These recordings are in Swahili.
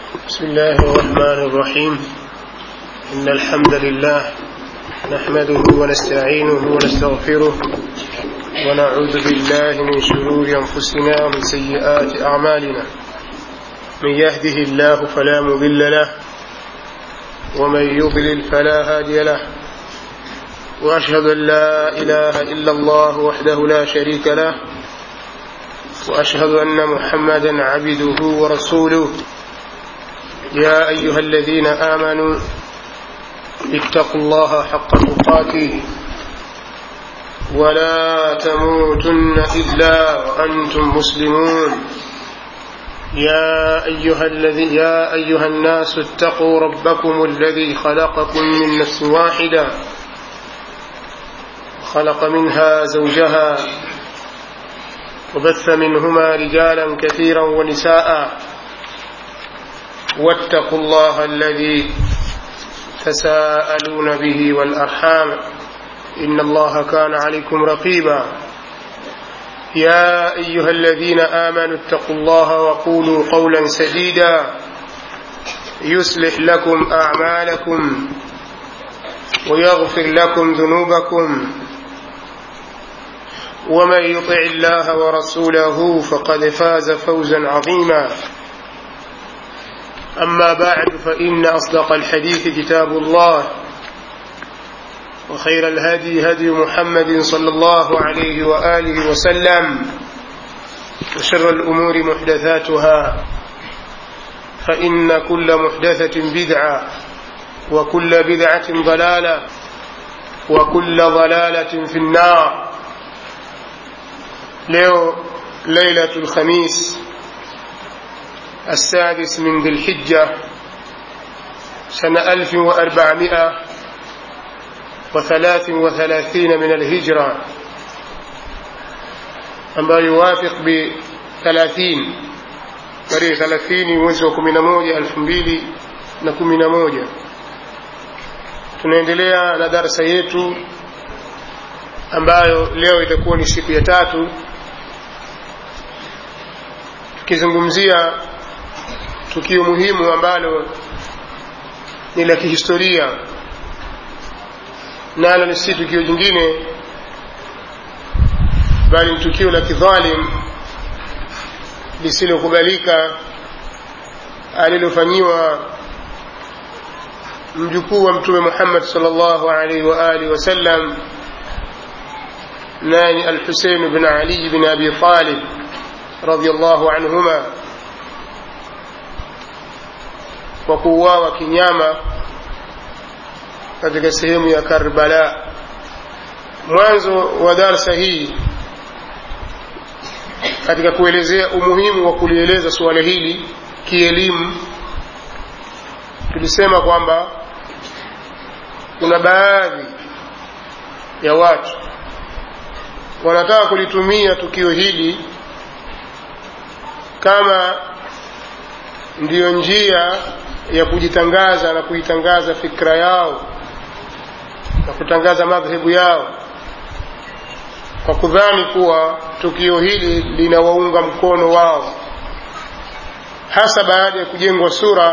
بسم الله الرحمن الرحيم إن الحمد لله نحمده ونستعينه ونستغفره ونعوذ بالله من شرور أنفسنا ومن سيئات أعمالنا من يهده الله فلا مضل له ومن يضلل فلا هادي له وأشهد أن لا إله إلا الله وحده لا شريك له وأشهد أن محمدا عبده ورسوله يا أيها الذين آمنوا اتقوا الله حق تقاته ولا تموتن إلا وأنتم مسلمون يا أيها, الذي يا أيها الناس اتقوا ربكم الذي خلقكم من نفس واحدة خلق منها زوجها وبث منهما رجالا كثيرا ونساء واتقوا الله الذي تساءلون به والأرحام إن الله كان عليكم رقيبا يا أيها الذين آمنوا اتقوا الله وقولوا قولا سديدا يصلح لكم أعمالكم ويغفر لكم ذنوبكم ومن يطع الله ورسوله فقد فاز فوزا عظيما أما بعد فإن أصدق الحديث كتاب الله وخير الهدي هدي محمد صلى الله عليه وآله وسلم وشر الأمور محدثاتها فإن كل محدثة بدعة وكل بدعة ضلالة وكل ضلالة في النار leo ليلة الخميس السادس من ذي الحجة سنة ألف وأربعمائة وثلاث وثلاثين من الهجرة ambayo yuwafiq bi 30 tarehe 30 mwezi wa 11 elfu mbili na kumi na moja tunaendelea na darsa yetu ambayo leo itakuwa ni siku ya tatu tukizungumzia tukio muhimu ambalo ni la kihistoria nalo ni si tukio jingine bali ni tukio la kidhalim lisilokubalika alilofanyiwa mjukuu wa mtume Muhammad sallallahu alaihi wa alihi wasallam nani al-Husayn bin Ali bin Abi Talib radiyallahu anhuma kwa kuuawa kinyama katika sehemu ya Karbala. Mwanzo wa darsa hii katika kuelezea umuhimu wa kulieleza suala hili kielimu, tulisema kwamba kuna baadhi ya watu wanataka kulitumia tukio hili kama ndiyo njia ya kujitangaza na kuitangaza fikra yao na kutangaza madhehebu yao kwa kudhani kuwa tukio hili linawaunga mkono wao hasa baada ya kujengwa sura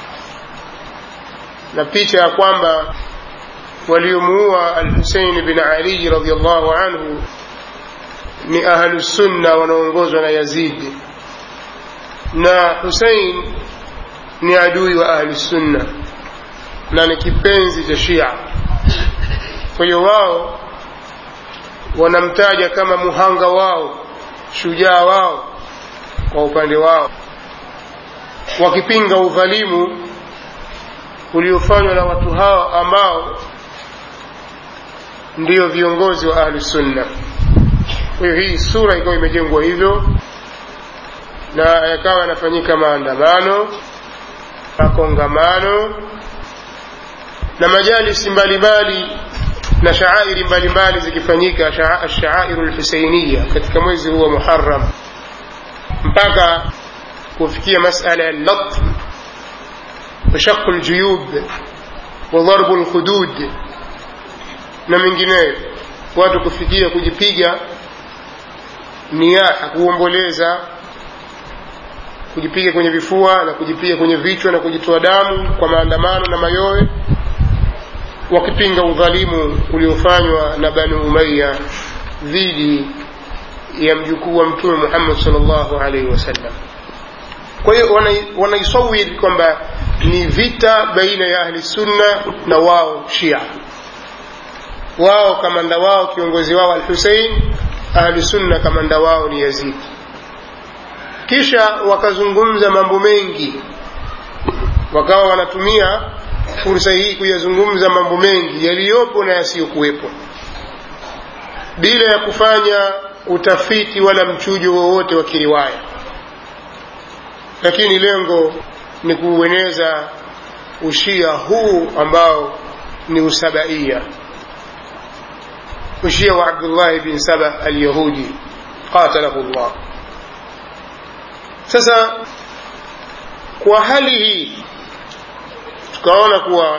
na picha ya kwamba waliomuua al-Husayn bin Ali radhiyallahu anhu ni ahlusunna wanaongozwa na Yazid na Hussein ni adui wa ahli sunna na ni kipenzi cha Shia. Kwa hiyo wao wanamtaja kama muhanga wao, shujaa wao kwa upande wao, wakipinga udhalimu uliofanywa na watu hao ambao ndiyo viongozi wa ahli sunna. Kwa hiyo hii sura ikawa imejengwa hivyo na yakawa yanafanyika maandamano makongamano na majalisi mbalimbali na shaairi mbalimbali zikifanyika ashairu lhusainiya katika mwezi huu wa muharam mpaka kufikia masala ya latm washaqu ljuyub wa dharbu lhudud na mengineyo watu kufikia kujipiga niyaha kuomboleza kujipiga kwenye vifua na kujipiga kwenye vichwa na kujitoa damu kwa maandamano na mayowe wakipinga udhalimu uliofanywa na bani umaya dhidi ya mjukuu wa mtume muhammad salllahu alaihi wasallam kwa hiyo wanaisawiri kwamba ni vita baina ya ahli sunna na wao shia wao kamanda wao kiongozi wao al husein ahli sunna kamanda wao ni yazidi kisha wakazungumza mambo mengi wakawa wanatumia fursa hii kuyazungumza mambo mengi yaliyopo na yasiyokuwepo bila ya kufanya utafiti wala mchujo wowote wa kiriwaya lakini lengo ni kuueneza ushia huu ambao ni usabaia ushia wa abdullahi bin saba alyahudi qatalahu llah sasa kwa hali hii tukaona kuwa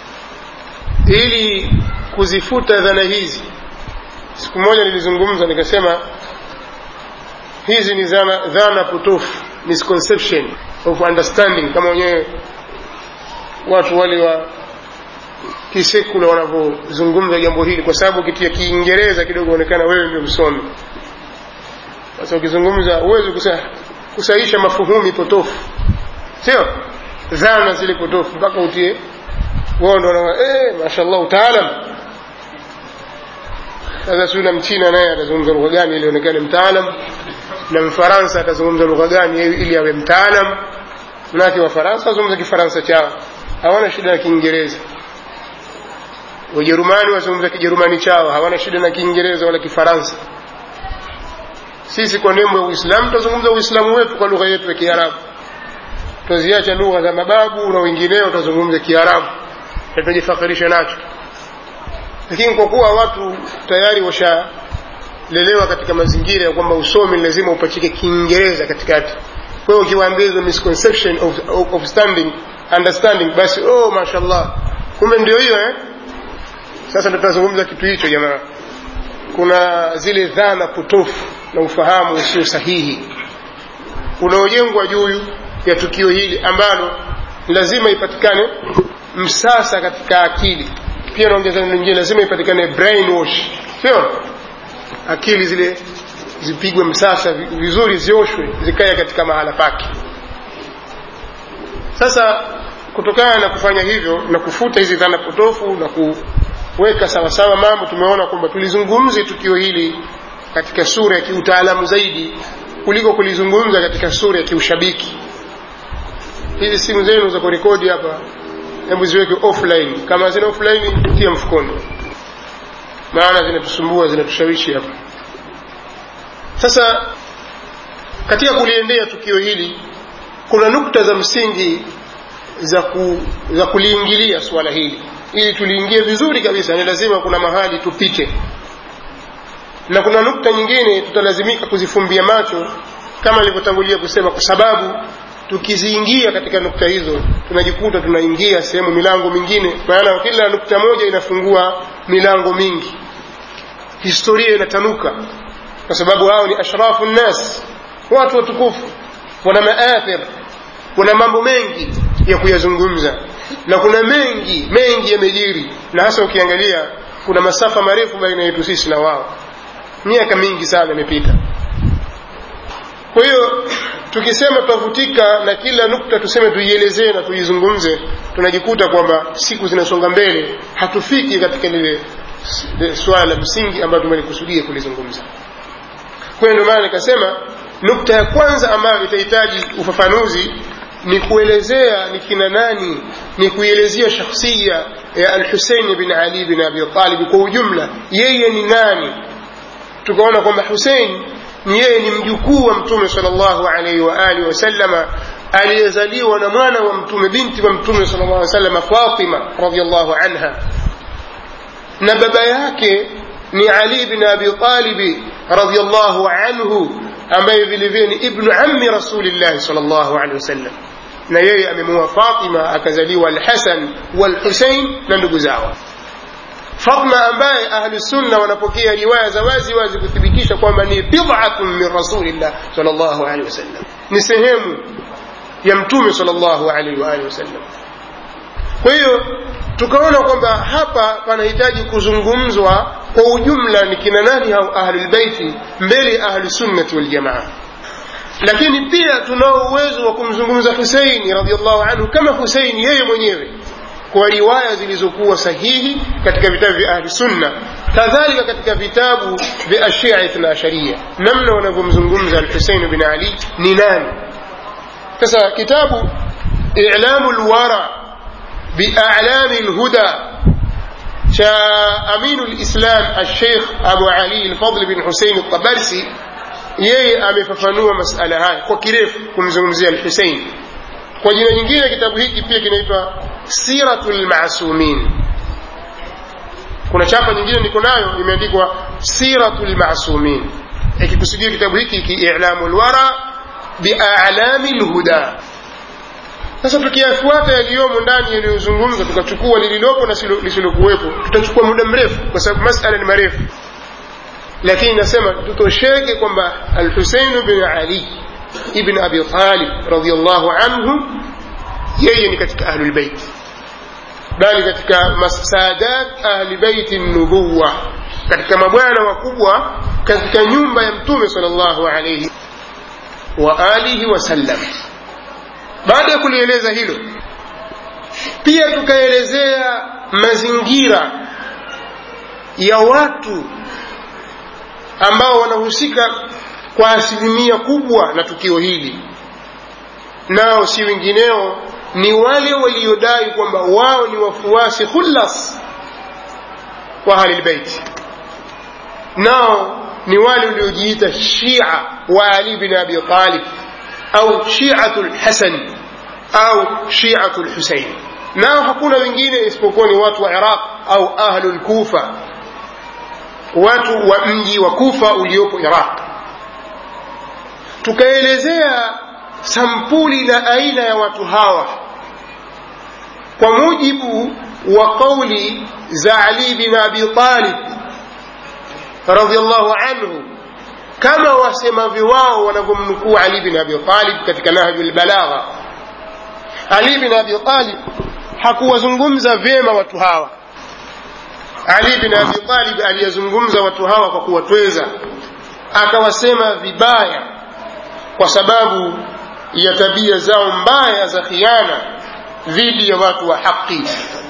ili kuzifuta dhana hizi siku moja nilizungumza nikasema hizi ni dhana, dhana potofu misconception of understanding kama wenyewe watu wale wa kisekula wanavyozungumza jambo hili kwa sababu ukitia kiingereza kidogo onekana wewe ndio msomi sasa ukizungumza huwezi kusa, kusahisha mafuhumi potofu sio dhana zile potofu mpaka utie wao ndo wana eh mashallah utaalam sasa si na mchina naye atazungumza lugha gani ili aonekane mtaalam na mfaransa atazungumza lugha gani ili awe mtaalam manake wafaransa wazungumza kifaransa chao hawana shida na kiingereza wajerumani wazungumza kijerumani chao hawana shida na kiingereza wala kifaransa sisi kwa nembo ya uislamu tutazungumza uislamu wetu kwa lugha yetu ya kiarabu tutaziacha lugha za mababu na wengineo tutazungumza kiarabu na tutajifakhirisha nacho lakini kwa kuwa watu tayari washalelewa katika mazingira ya kwamba usomi lazima upachike kiingereza katikati kwa hiyo ukiwaambia hizo misconception of, of, of standing understanding basi oh mashallah kumbe ndio hiyo eh sasa ndo tunazungumza kitu hicho jamaa kuna zile dhana potofu na ufahamu usio sahihi unaojengwa juu ya tukio hili ambalo lazima ipatikane msasa katika akili pia naongeza neno lingine lazima ipatikane brainwash sio akili zile zipigwe msasa vizuri zioshwe zikae katika mahala pake sasa kutokana na kufanya hivyo na kufuta hizi dhana potofu na kuweka sawasawa mambo tumeona kwamba tulizungumze tukio hili katika sura ya kiutaalamu zaidi kuliko kulizungumza katika sura ya kiushabiki hizi simu zenu za kurekodi hapa hebu ziweke offline kama zina offline tia mfukoni maana zinatusumbua zinatushawishi hapa sasa katika kuliendea tukio hili kuna nukta za msingi za, ku, za kuliingilia suala hili ili tuliingie vizuri kabisa ni lazima kuna mahali tupite na kuna nukta nyingine tutalazimika kuzifumbia macho kama nilivyotangulia kusema kwa sababu tukiziingia katika nukta hizo tunajikuta tunaingia sehemu milango mingine maana kila nukta moja inafungua milango mingi historia inatanuka kwa sababu hao ni ashrafu nnas watu watukufu wana maathir wana mambo mengi ya kuyazungumza na kuna mengi mengi yamejiri na hasa ukiangalia kuna masafa marefu baina yetu sisi na wao miaka mingi sana imepita kwa hiyo tukisema tutavutika na kila nukta tuseme tuielezee na tuizungumze tunajikuta kwamba siku zinasonga mbele hatufiki katika lile swala la msingi ambayo tumelikusudia kulizungumza kwa hiyo ndio maana nikasema nukta ya kwanza ambayo itahitaji ufafanuzi ni kuelezea ni kina nani ni kuielezea shakhsia ya alhuseini bin ali bin abi talib kwa ujumla yeye ni nani tukaona kwamba husein ni yeye ni mjukuu wa mtume salllahu alaihi waalihi wasallama aliyezaliwa na mwana wa mtume binti wa mtume sal llah salama fatima radiallahu anha na baba yake ni ali bin abi talibi radiallahu anhu ambaye vile vile ni ibnu ammi rasulillahi sal llahu alehi wasallam na yeye amemuoa fatima akazaliwa alhasan walhusein na ndugu zao Fatma ambaye ahli sunna wanapokea riwaya za wazi wazi kuthibitisha kwamba ni bid'atun min rasulillah sallallahu alaihi wasallam, ni sehemu ya mtume sallallahu alaihi wa alihi wasallam kwa hiyo tukaona kwamba hapa panahitaji kuzungumzwa kwa ujumla ni kina nani hao ahlulbeiti mbele ya ahlusunnati waljamaa lakini pia tunao uwezo wa kumzungumza huseini radiallahu anhu kama huseini yeye mwenyewe kwa riwaya zilizokuwa sahihi katika vitabu vya ahli sunna kadhalika katika vitabu vya ashia ithna asharia namna wanavyomzungumza alhusein bin ali ni nani sasa kitabu ilamu lwara bialami lhuda cha aminu lislam alsheikh abu ali lfadl bin husein altabarsi yeye amefafanua masala haya kwa kirefu kumzungumzia alhusein kwa jina nyingine kitabu hiki pia kinaitwa siratu lmasumin kuna chapa nyingine niko nayo imeandikwa siratu lmasumin ikikusudia kitabu hiki kiilamu lwara bialami lhuda sasa tukiyafuata yaliyomo ndani yaliyozungumza tukachukua lililopo na lisilokuwepo tutachukua muda mrefu kwa sababu masala ni marefu lakini nasema tutosheke kwamba alhuseinu bin ali ibn abi talib radiallahu anhu yeye ni katika ahlulbeit bali katika sadat ahli beiti nubuwa katika mabwana wakubwa katika nyumba ya mtume sal llahu alaihi wa alihi wasallam baada ya kulieleza hilo pia tukaelezea mazingira ya watu ambao wanahusika kwa asilimia kubwa na tukio hili nao si wengineo ni wale waliodai kwamba wao ni wafuasi khulas wa ahlilbeiti nao ni wale waliojiita shia wa ali bin abi talib au shiatu lhasan au shiatu lhusein nao hakuna wengine isipokuwa ni watu wa iraq au ahlu lkufa watu wa mji wa kufa uliopo iraq tukaelezea sampuli na aina ya watu hawa kwa mujibu wa qauli za ali bin abi talib radiallahu anhu kama wasemavyo wao wanavyomnukuu ali bin abi talib katika nahju lbalagha ali bin abi talib hakuwazungumza vyema watu hawa ali bin abi talib aliyezungumza watu hawa kwa kuwatweza akawasema vibaya kwa sababu ya tabia zao mbaya za khiana dhidi ya watu wa haki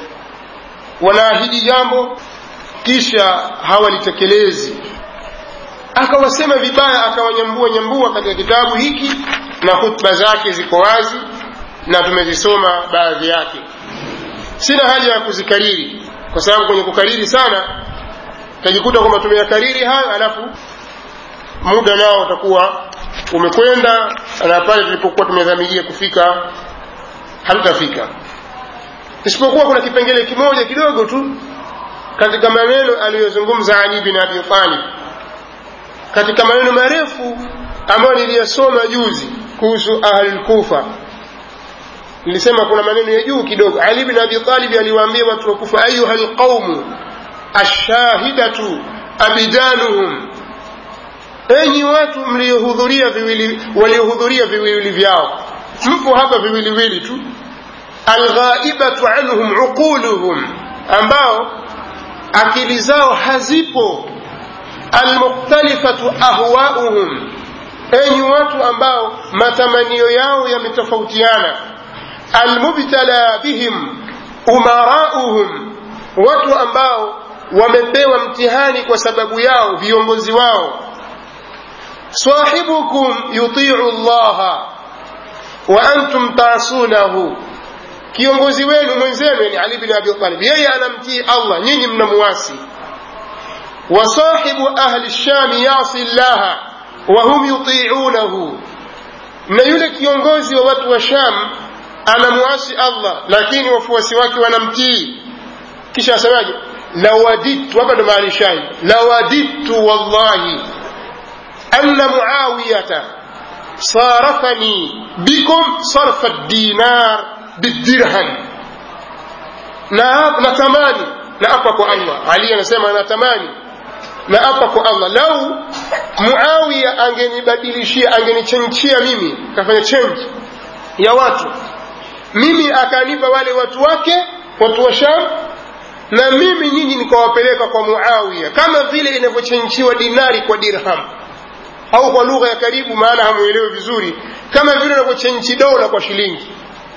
wanaahidi jambo kisha hawalitekelezi akawasema vibaya akawanyambua nyambua katika kitabu hiki na hutuba zake ziko wazi na tumezisoma baadhi yake sina haja ya kuzikariri kwa sababu kwenye kukariri sana utajikuta kwamba tumeyakariri hayo alafu muda nao utakuwa umekwenda na pale tulipokuwa tumedhamiria kufika hatutafika isipokuwa kuna kipengele kimoja kidogo tu katika maneno aliyozungumza ali bin abi talib katika maneno marefu ambayo niliyasoma juzi kuhusu ahlulkufa nilisema kuna maneno ya juu kidogo ali bin abi talib aliwaambia watu wa kufa ayuha lqaumu ashahidatu abidanuhum enyi watu mliohudhuria viwili waliohudhuria viwili vyao mpo hapa viwiliwili tu alghaibatu anhum uquluhum ambao akili zao hazipo almukhtalifatu ahwauhum enyi watu ambao matamanio yao yametofautiana almubtala bihim umarauhum watu ambao wamepewa mtihani kwa sababu yao viongozi wao sahibukum yutiu llaha wa antum taasunahu kiongozi wenu mwenzenu ni ali bin abi talib yeye anamtii allah nyinyi mnamuwasi wa sahibu ahli shami yasi llaha wa hum yutiunahu na yule kiongozi wa watu wa sham anamuasi allah lakini wafuasi wake wanamtii kisha asemaje lawadidtu hapa ndo mahali shahid lawadidtu wallahi anna muawiyata sarafani bikum sarfa dinar bidirham na natamani na apa kwa allah ali anasema natamani na apa kwa allah lau muawiya angenibadilishia angenichenchia mimi kafanya change ya watu mimi akanipa wale watu wake watu wa sham na mimi nyinyi nikawapeleka kwa muawiya kama vile inavyochenjiwa dinari kwa dirham au kwa lugha ya karibu maana hamuelewi vizuri kama vile unavyochenji dola kwa shilingi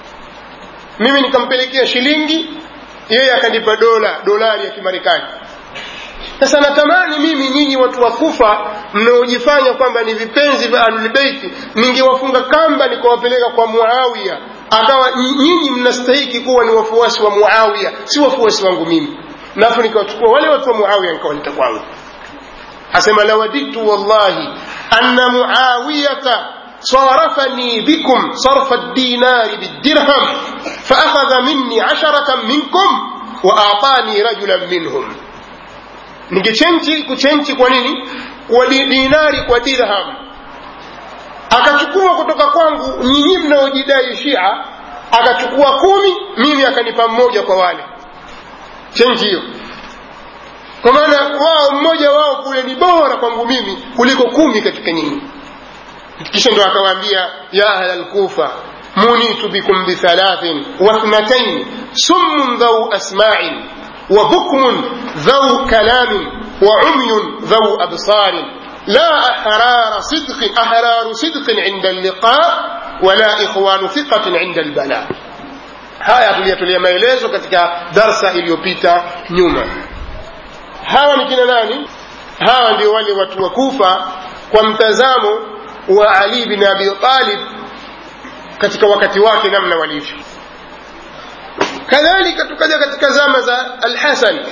mimi nikampelekea shilingi yeye akanipa dola dolari ya kimarekani sasa natamani mimi nyinyi watu wa kufa mnaojifanya kwamba ni vipenzi vya ahlulbeiti ningewafunga kamba nikawapeleka kwa muawiya akawa nyinyi mnastahiki kuwa ni wafuasi wa muawiya si wafuasi wangu mimi nafu nikawachukua wale watu wa muawiya nikawaleta kwangu asema lawadidtu wallahi anna muawiyata صارفني بكم صرف الدينار بالدرهم فأخذ مني عشرة منكم وأعطاني رجلا منهم ningechenji kuchenji kwa nini kwa dinari kwa dirham akachukua kutoka kwangu nyinyi mnaojidai shia akachukua kumi mimi akanipa mmoja kwa wale chenji hiyo kwa maana wao mmoja wao kule ni bora kwangu mimi kuliko kumi katika nyinyi kisha ndo akawaambia ya ahla lkufa munitu bikum bithalathin wathnatain summun dhau asma'in وبكم ذو كلام وعمي ذو أبصار لا أحرار صدق أحرار صدق عند اللقاء ولا إخوان ثقة عند البلاء haya tuliyatulia maelezo katika darsa iliyopita nyuma hawa ni kina nani hawa ndio wale watu wa kufa kwa mtazamo wa ali bin abi talib katika wakati wake namna walivyo kadhalika tukaja katika zama za alhasan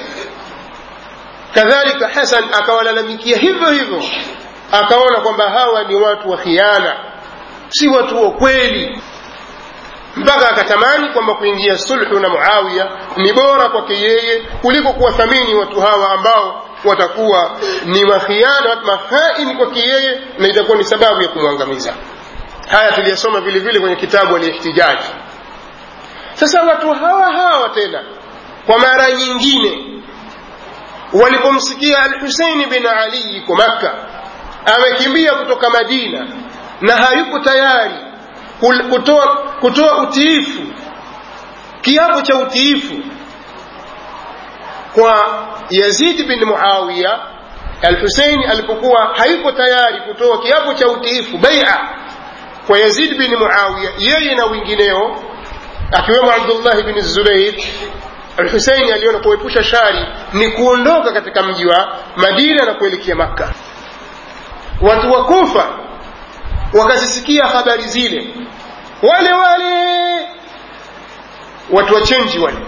kadhalika hasan akawalalamikia hivyo hivyo akaona kwamba hawa ni watu wa khiana si watu wa kweli mpaka akatamani kwamba kuingia sulhu na muawiya ni bora kwake yeye kuliko kuwathamini watu hawa ambao watakuwa ni makhiana mahaini kwake yeye na itakuwa ni sababu ya kumwangamiza haya tuliyasoma vile vile kwenye kitabu alihtijaji sasa watu hawa hawa tena kwa mara nyingine walipomsikia alhuseini bin ali yuko makka amekimbia kutoka madina na hayuko tayari kutoa, kutoa utiifu kiapo cha utiifu kwa yazidi bin muawiya alhuseini alipokuwa hayuko tayari kutoa kiapo cha utiifu baia kwa yazid bin muawiya yeye na wengineo akiwemo abdullahi bin zubair alhuseini aliona kuepusha shari ni kuondoka katika mji wa madina na kuelekea makka watu wa kufa wakazisikia habari zile wale wale watu wachenji wale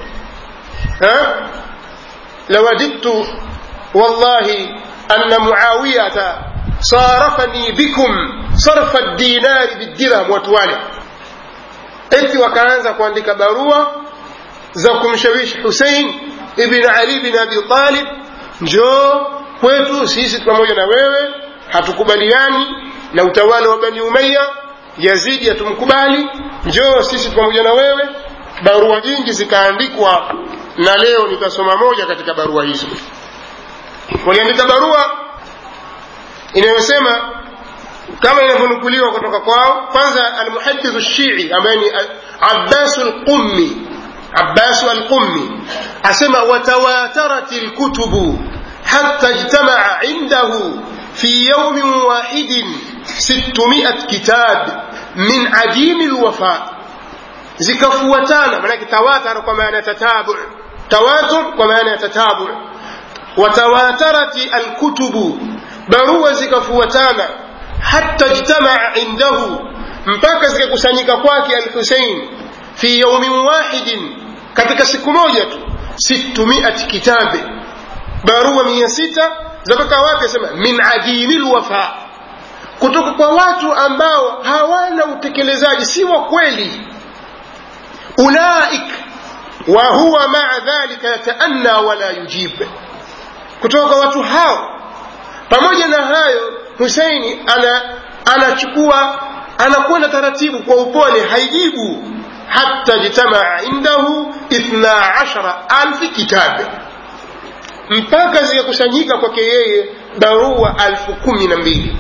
lawadidtu wallahi anna muawiyata sarafani bikum sarfa dinari bidirham watu wale eti wakaanza kuandika barua za kumshawishi husein ibn ali bin abi talib njoo kwetu sisi pamoja na wewe hatukubaliani na utawala wa bani umaya yazidi hatumkubali njoo sisi pamoja na wewe barua nyingi zikaandikwa na leo nitasoma moja katika barua hizo waliandika barua inayosema kama inavyonukuliwa kutoka kwao kwanza almuhadithu shii ambaye ni abbasu lqummi abbasu alqummi asema watawatarat lkutubu حتى اجتمع عنده في يوم واحد ستمائة كتاب من عديم الوفاء zikafuatana manake tawatar kwa maana tatabu tawatur kwa maana ya tatabu watawatarati alkutubu barua zikafuatana hata jtamaa indahu mpaka zikakusanyika kwake alhusein fi yaumin wahidin katika siku moja tu sittumiat kitabe barua mia sita zatoka wapi asema min adimi lwafa kutoka kwa watu ambao hawana utekelezaji si wa kweli ulaik wa huwa maa dhalika yataanna wala yujib kutoka kwa watu hao pamoja na hayo huseini ana anachukua anakwenda taratibu kwa upole haijibu hata jitamaa indahu ithna ashara alfi kitabe mpaka zikakusanyika kwake yeye barua alfu kumi na mbili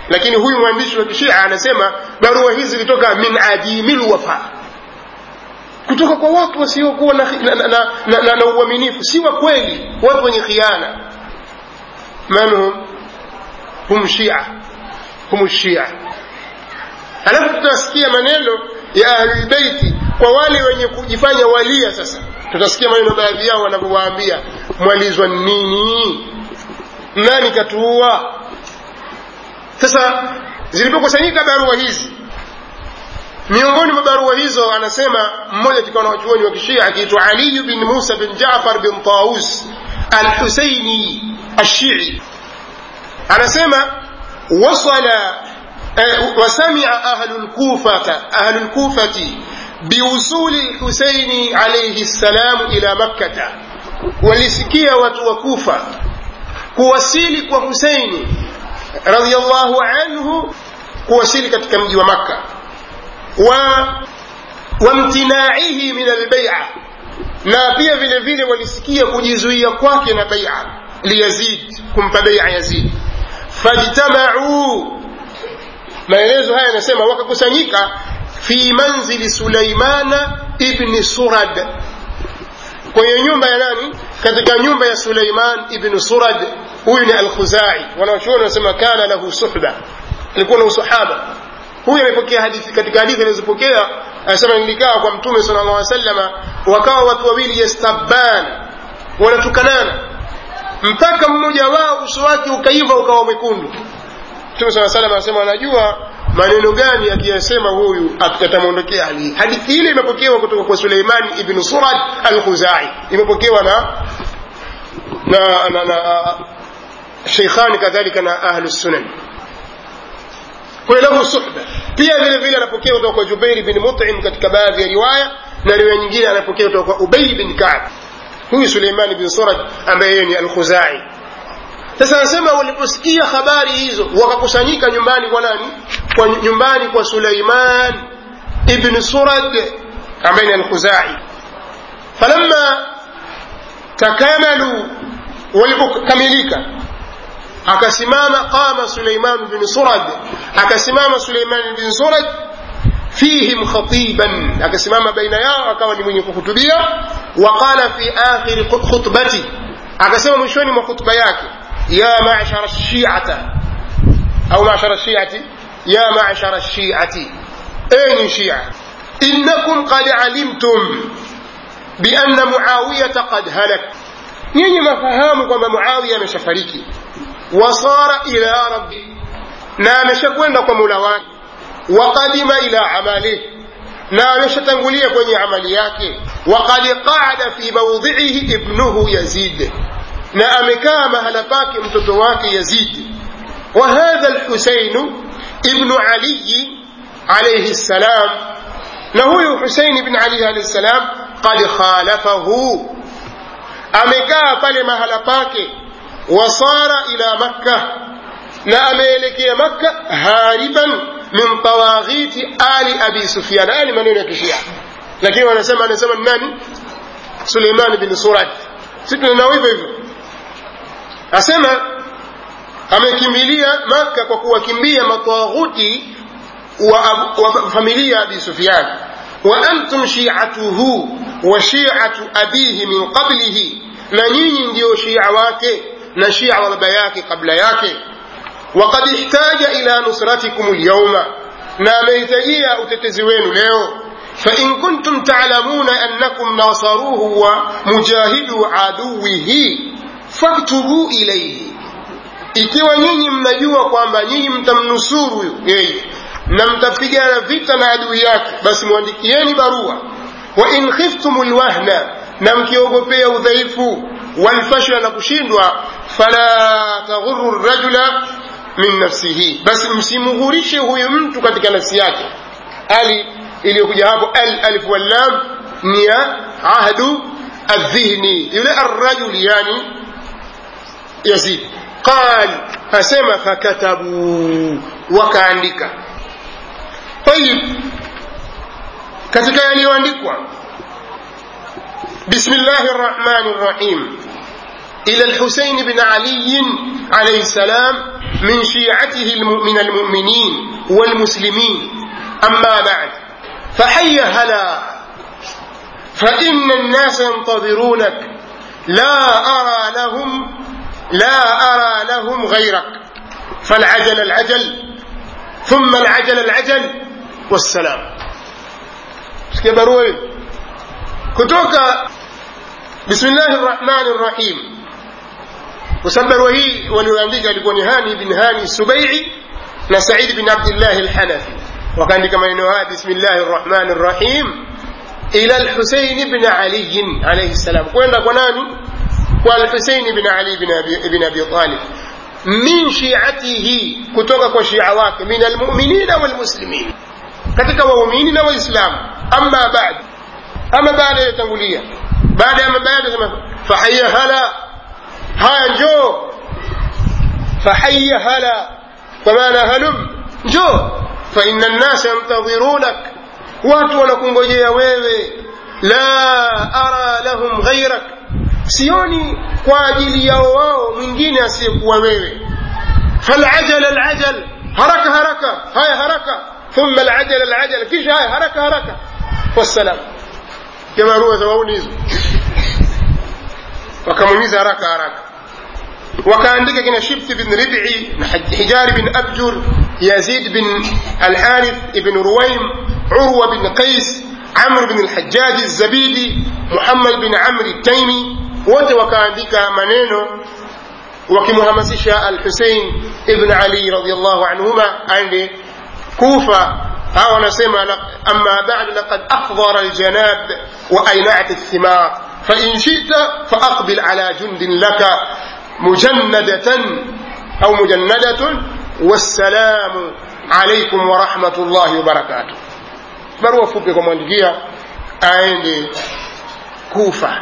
lakini huyu mwandishi wa kishia anasema barua hizi zilitoka min adimi lwafa kutoka kwa watu wasiokuwa na, na, na, na, na, na, na uaminifu si wa kweli watu wenye khiana man hum hum shia hum shia alafu tutasikia maneno ya ahlulbeiti kwa wale wenye kujifanya walia sasa tutasikia maneno baadhi yao wanavyowaambia mwalizwa nini nani katuua sasa zilipokusanyika barua hizi miongoni mwa barua hizo anasema mmoja katika wanawachuoni wa kishia akiitwa aliyu bin musa bin jafar bin taus alhusaini ashii anasema wasala وسمع أهل الكوفة أهل الكوفة بوصول الحسين عليه السلام إلى مكة ولسكية وكوفة kuwasili kwa huseini radiallahu anhu kuwasili katika mji wa makka wa wamtinaihi min albaia na pia vile vile walisikia kujizuia kwake na baia liyazid kumpa baia yazid fajtamau maelezo haya yanasema wakakusanyika fi manzili sulaimana ibni surad kwenye nyumba ya nani katika nyumba ya suleiman ibnu surad huyu ni alkhuzai wanawachuoni wanasema kana lahu suhba alikuwa na usahaba huyu amepokea hadithi katika hadithi alizopokea anasema nilikaa kwa mtume sala llah salama wakawa watu wawili yastabban wanatukanana mpaka mmoja wao uso wake ukaiva ukawa mwekundu mtume saa salam anasema anajua maneno gani akiyasema huyu atamwondokea ali hadithi ile imepokewa kutoka kwa suleimani ibnu surad alkhuzai imepokewa na na, na, na sheikhani kadhalika na ahlu sunan kwa lahu suhba pia vile vile anapokea kutoka kwa jubairi bin mutim katika baadhi ya riwaya na riwaya nyingine anapokea kutoka kwa ubay bin kab huyu suleimani bin surad ambaye yeye ni alkhuzai sasa anasema waliposikia habari hizo wakakusanyika nyumbani kwa nani kwa nyumbani kwa suleiman ibn surad ambaye ni alkhuzai falamma takamalu walipokamilika akasimama qama suleiman bin surad akasimama suleiman bin surad fihim khatiban akasimama baina yao akawa ni mwenye kuhutubia waqala fi akhiri khutbati akasema mwishoni mwa khutba yake ya mashara shiata au mashara shiati ya mashara shiati enyi shia innakum qad alimtum bianna muawiyata qad halak nyinyi mafahamu kwamba muawiya ameshafariki wasara ila rabbi na ameshakwenda kwa mula wake waqadima ila amalih na ameshatangulia kwenye amali yake waqad qaada fi maudhiihi ibnuhu yazid na amekaa mahala pake mtoto wake yazid wa hadha lhusainu ibnu aliyi alaihi ssalam na huyu husein ibn ali alaihi ssalam qad khalafahu amekaa pale mahala pake wasara ila makka na ameelekea makka hariban min tawaghiti ali abi sufyan haya ni maneno ya kishia lakini wanasema anasema ni nani suleiman bin surad si tunanao hivyo hivyo asema amekimbilia makka kwa kuwakimbia matawaghuti wa, wa familia ya abi sufyan wa antum shiatuhu wa shiatu abihi min qablihi na nyinyi ndiyo shia wake na shia wa baba yake kabla yake وقد احتاج إلى نصرتكم اليوم نام يتجيا utetezi leo فإن كنتم تعلمون أنكم ناصروه ومجاهدوا عدوه فاكتبوا إليه ikiwa nyinyi mnajua kwamba nyinyi mtamnusuru yeye na mtapigana vita na adui yake basi mwandikieni barua wa in khiftum lwahna na mkiogopea udhaifu walfashla na kushindwa fala taghuru rajula min nafsihi basi msimghurishe huyu mtu katika nafsi yake ali iliyokuja hapo al alif wallam ni ya ahdu aldhihni yule arrajuli yani yazid qal asema fakatabu wakaandika tayib katika yaliyoandikwa bismillahi rrahmani rrahim إلى الحسين بن علي عليه السلام من شيعته من المؤمنين والمسلمين أما بعد فحي هلا فإن الناس ينتظرونك لا أرى لهم لا أرى لهم غيرك فالعجل العجل ثم العجل العجل والسلام sikia barua hiyo kutoka bismillahi rrahmani rrahim kwa sababu barua hii walioandika alikuwa ni hani bin hani subaii na saidi bin abdillahi lhanafi wakaandika maneno haya bismillahi rrahmani rrahim ila lhuseini bni aliyin alaihi ssalam kwenda kwa nani kwa alhuseini bni ali bni abi talib min shiatihi kutoka kwa shia wake min almuminina walmuslimin katika waumini na waislamu ama bad ama baada yatangulia baada ya baada sema fahaya hala haya njoo fahaya hala kwa maana halum njoo faina nnasa yantadhirunak watu wanakungojea wewe la ara lahum ghairak sioni kwa ajili yao wao mwingine asiyekuwa wewe falajal alajal haraka haraka haya haraka ثم العجل العجل كيش هاي حركة حركة والسلام كما روى ثوانيز وكمميز حركة حركة وكان كنا شبت بن ربعي حجار بن أبجر يزيد بن الحارث بن رويم عروة بن قيس عمرو بن الحجاج الزبيدي محمد بن عمرو التيمي wote wakaandika maneno wakimhamasisha alhusein ibn ali radiallahu anhuma aende كوفة ها ونسمع أما بعد لقد أحضر الجناب وأينعت الثمار فإن شئت فأقبل على جند لك مجندة أو مجندة والسلام عليكم ورحمة الله وبركاته barua fupi kumwandikia aende kufa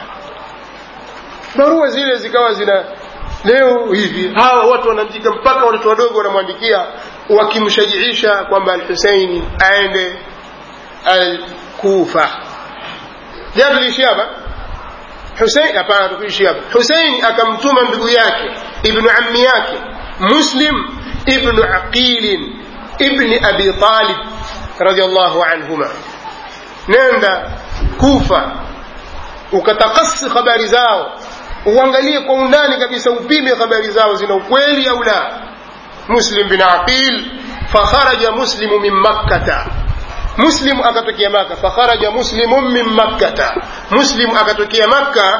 barua zile zikawa zina leo hivi hawa watu wanaandika mpaka watoto wadogo wanamwandikia wakimshajiisha kwamba alhuseini aende alkufa jana tuliishia hapa husein hapana tukuishia hapa huseini akamtuma ndugu yake ibnu ammi yake muslim ibnu aqilin ibni abi talib radiallahu anhuma nenda kufa ukatakasi habari zao uangalie kwa undani kabisa upime habari zao zina ukweli au la مسلم بن عقيل فخرج مسلم من مكة مسلم أكتوكي مكة فخرج مسلم من مكة مسلم أكتوكي مكة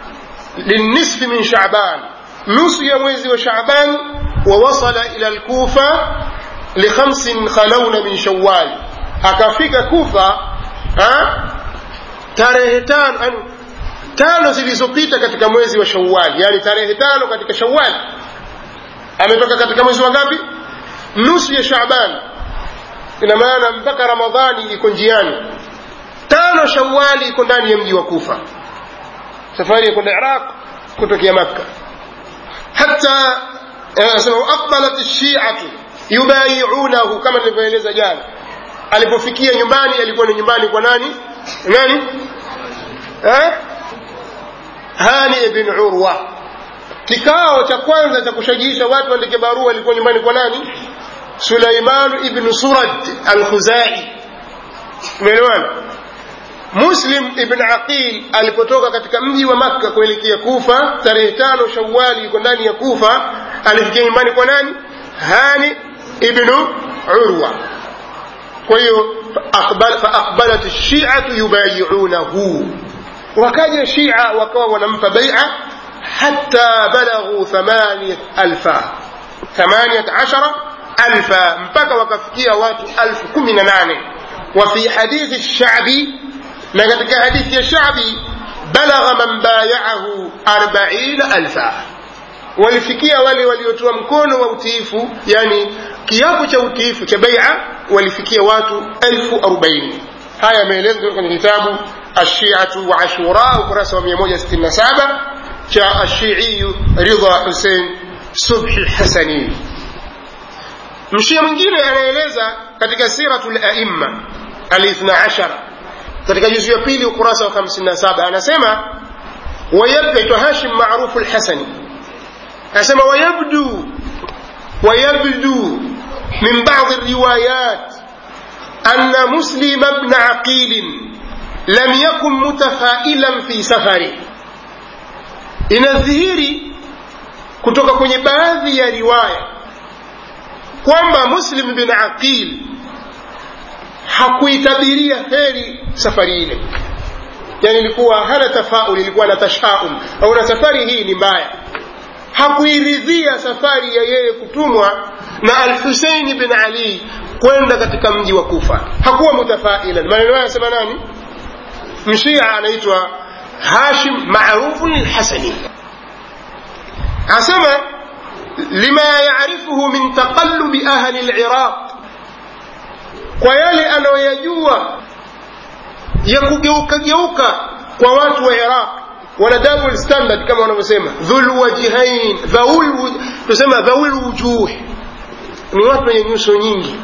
للنصف من شعبان نصف يموز وشعبان ووصل إلى الكوفة لخمس خلون من شوال أكفيك كوفة ها tarehe tano tano zilizopita katika mwezi wa shawali yani tarehe tano katika shawali ametoka katika mwezi wa ngapi nusu ya shaban ina maana mpaka ramadhani iko njiani tano shawali iko ndani ya mji wa kufa safari ya kwenda iraq kutokea makka hata anasema aqbalat lshiatu yubayiunahu kama nilivyoeleza jana alipofikia nyumbani alikuwa ni nyumbani kwa nani nani eh? hani ibn urwa kikao cha kwanza cha kushajiisha watu waandike barua ilikuwa nyumbani kwa nani suleiman ibn surad alkhuzai umeelewana muslim ibn aqil alipotoka katika mji wa makka kuelekea kufa tarehe tano shawali yuko ndani ya kufa alifikia nyumbani kwa nani hani ibnu urwa kwa hiyo faaqbalat shiatu yubayiunahu wakaja shia wakawa wanampa baia حتى بلغوا ثمانية ألفا ثمانية عشر ألفا مبكى وكفكية واتو ألف كمنا ناني وفي حديث الشعبي لقد حديث الشعبي بلغ من بايعه أربعين ألفا walifikia wale waliotoa mkono wa utiifu yani kiapo cha utiifu cha baia walifikia watu elfu arobaini haya yameelezwa kwenye kitabu ashiatu wa ashura ukurasa wa 167 cha ashiiyu ridha husein subhi hasani mshia mwingine anaeleza katika siratu laimma alithna ashara katika juzu ya pili ukurasa wa 57 anasema ويبدو هاشم معروف الحسني أسمى ويبدو ويبدو من بعض الروايات أن مسلم بن عقيل لم يكن متفائلا في سفره inadhihiri kutoka kwenye baadhi ya riwaya kwamba muslim bin aqil hakuitabiria heri safari ile yani ilikuwa hana tafaul ilikuwa na tashaum au na safari hii ni mbaya hakuiridhia safari ya yeye kutumwa na alhuseini bin ali kwenda katika mji wa kufa hakuwa mutafailan maneno hayo anasema nani mshia anaitwa hashim marufu lilhasani asema lima yarifuhu min taqallubi ahli liraq kwa yale anayoyajua ya kugeuka geuka kwa watu wa iraq wana double standard kama wanavyosema dhul wajihain tusema dhaul wujuh ni watu wenye nyuso nyingi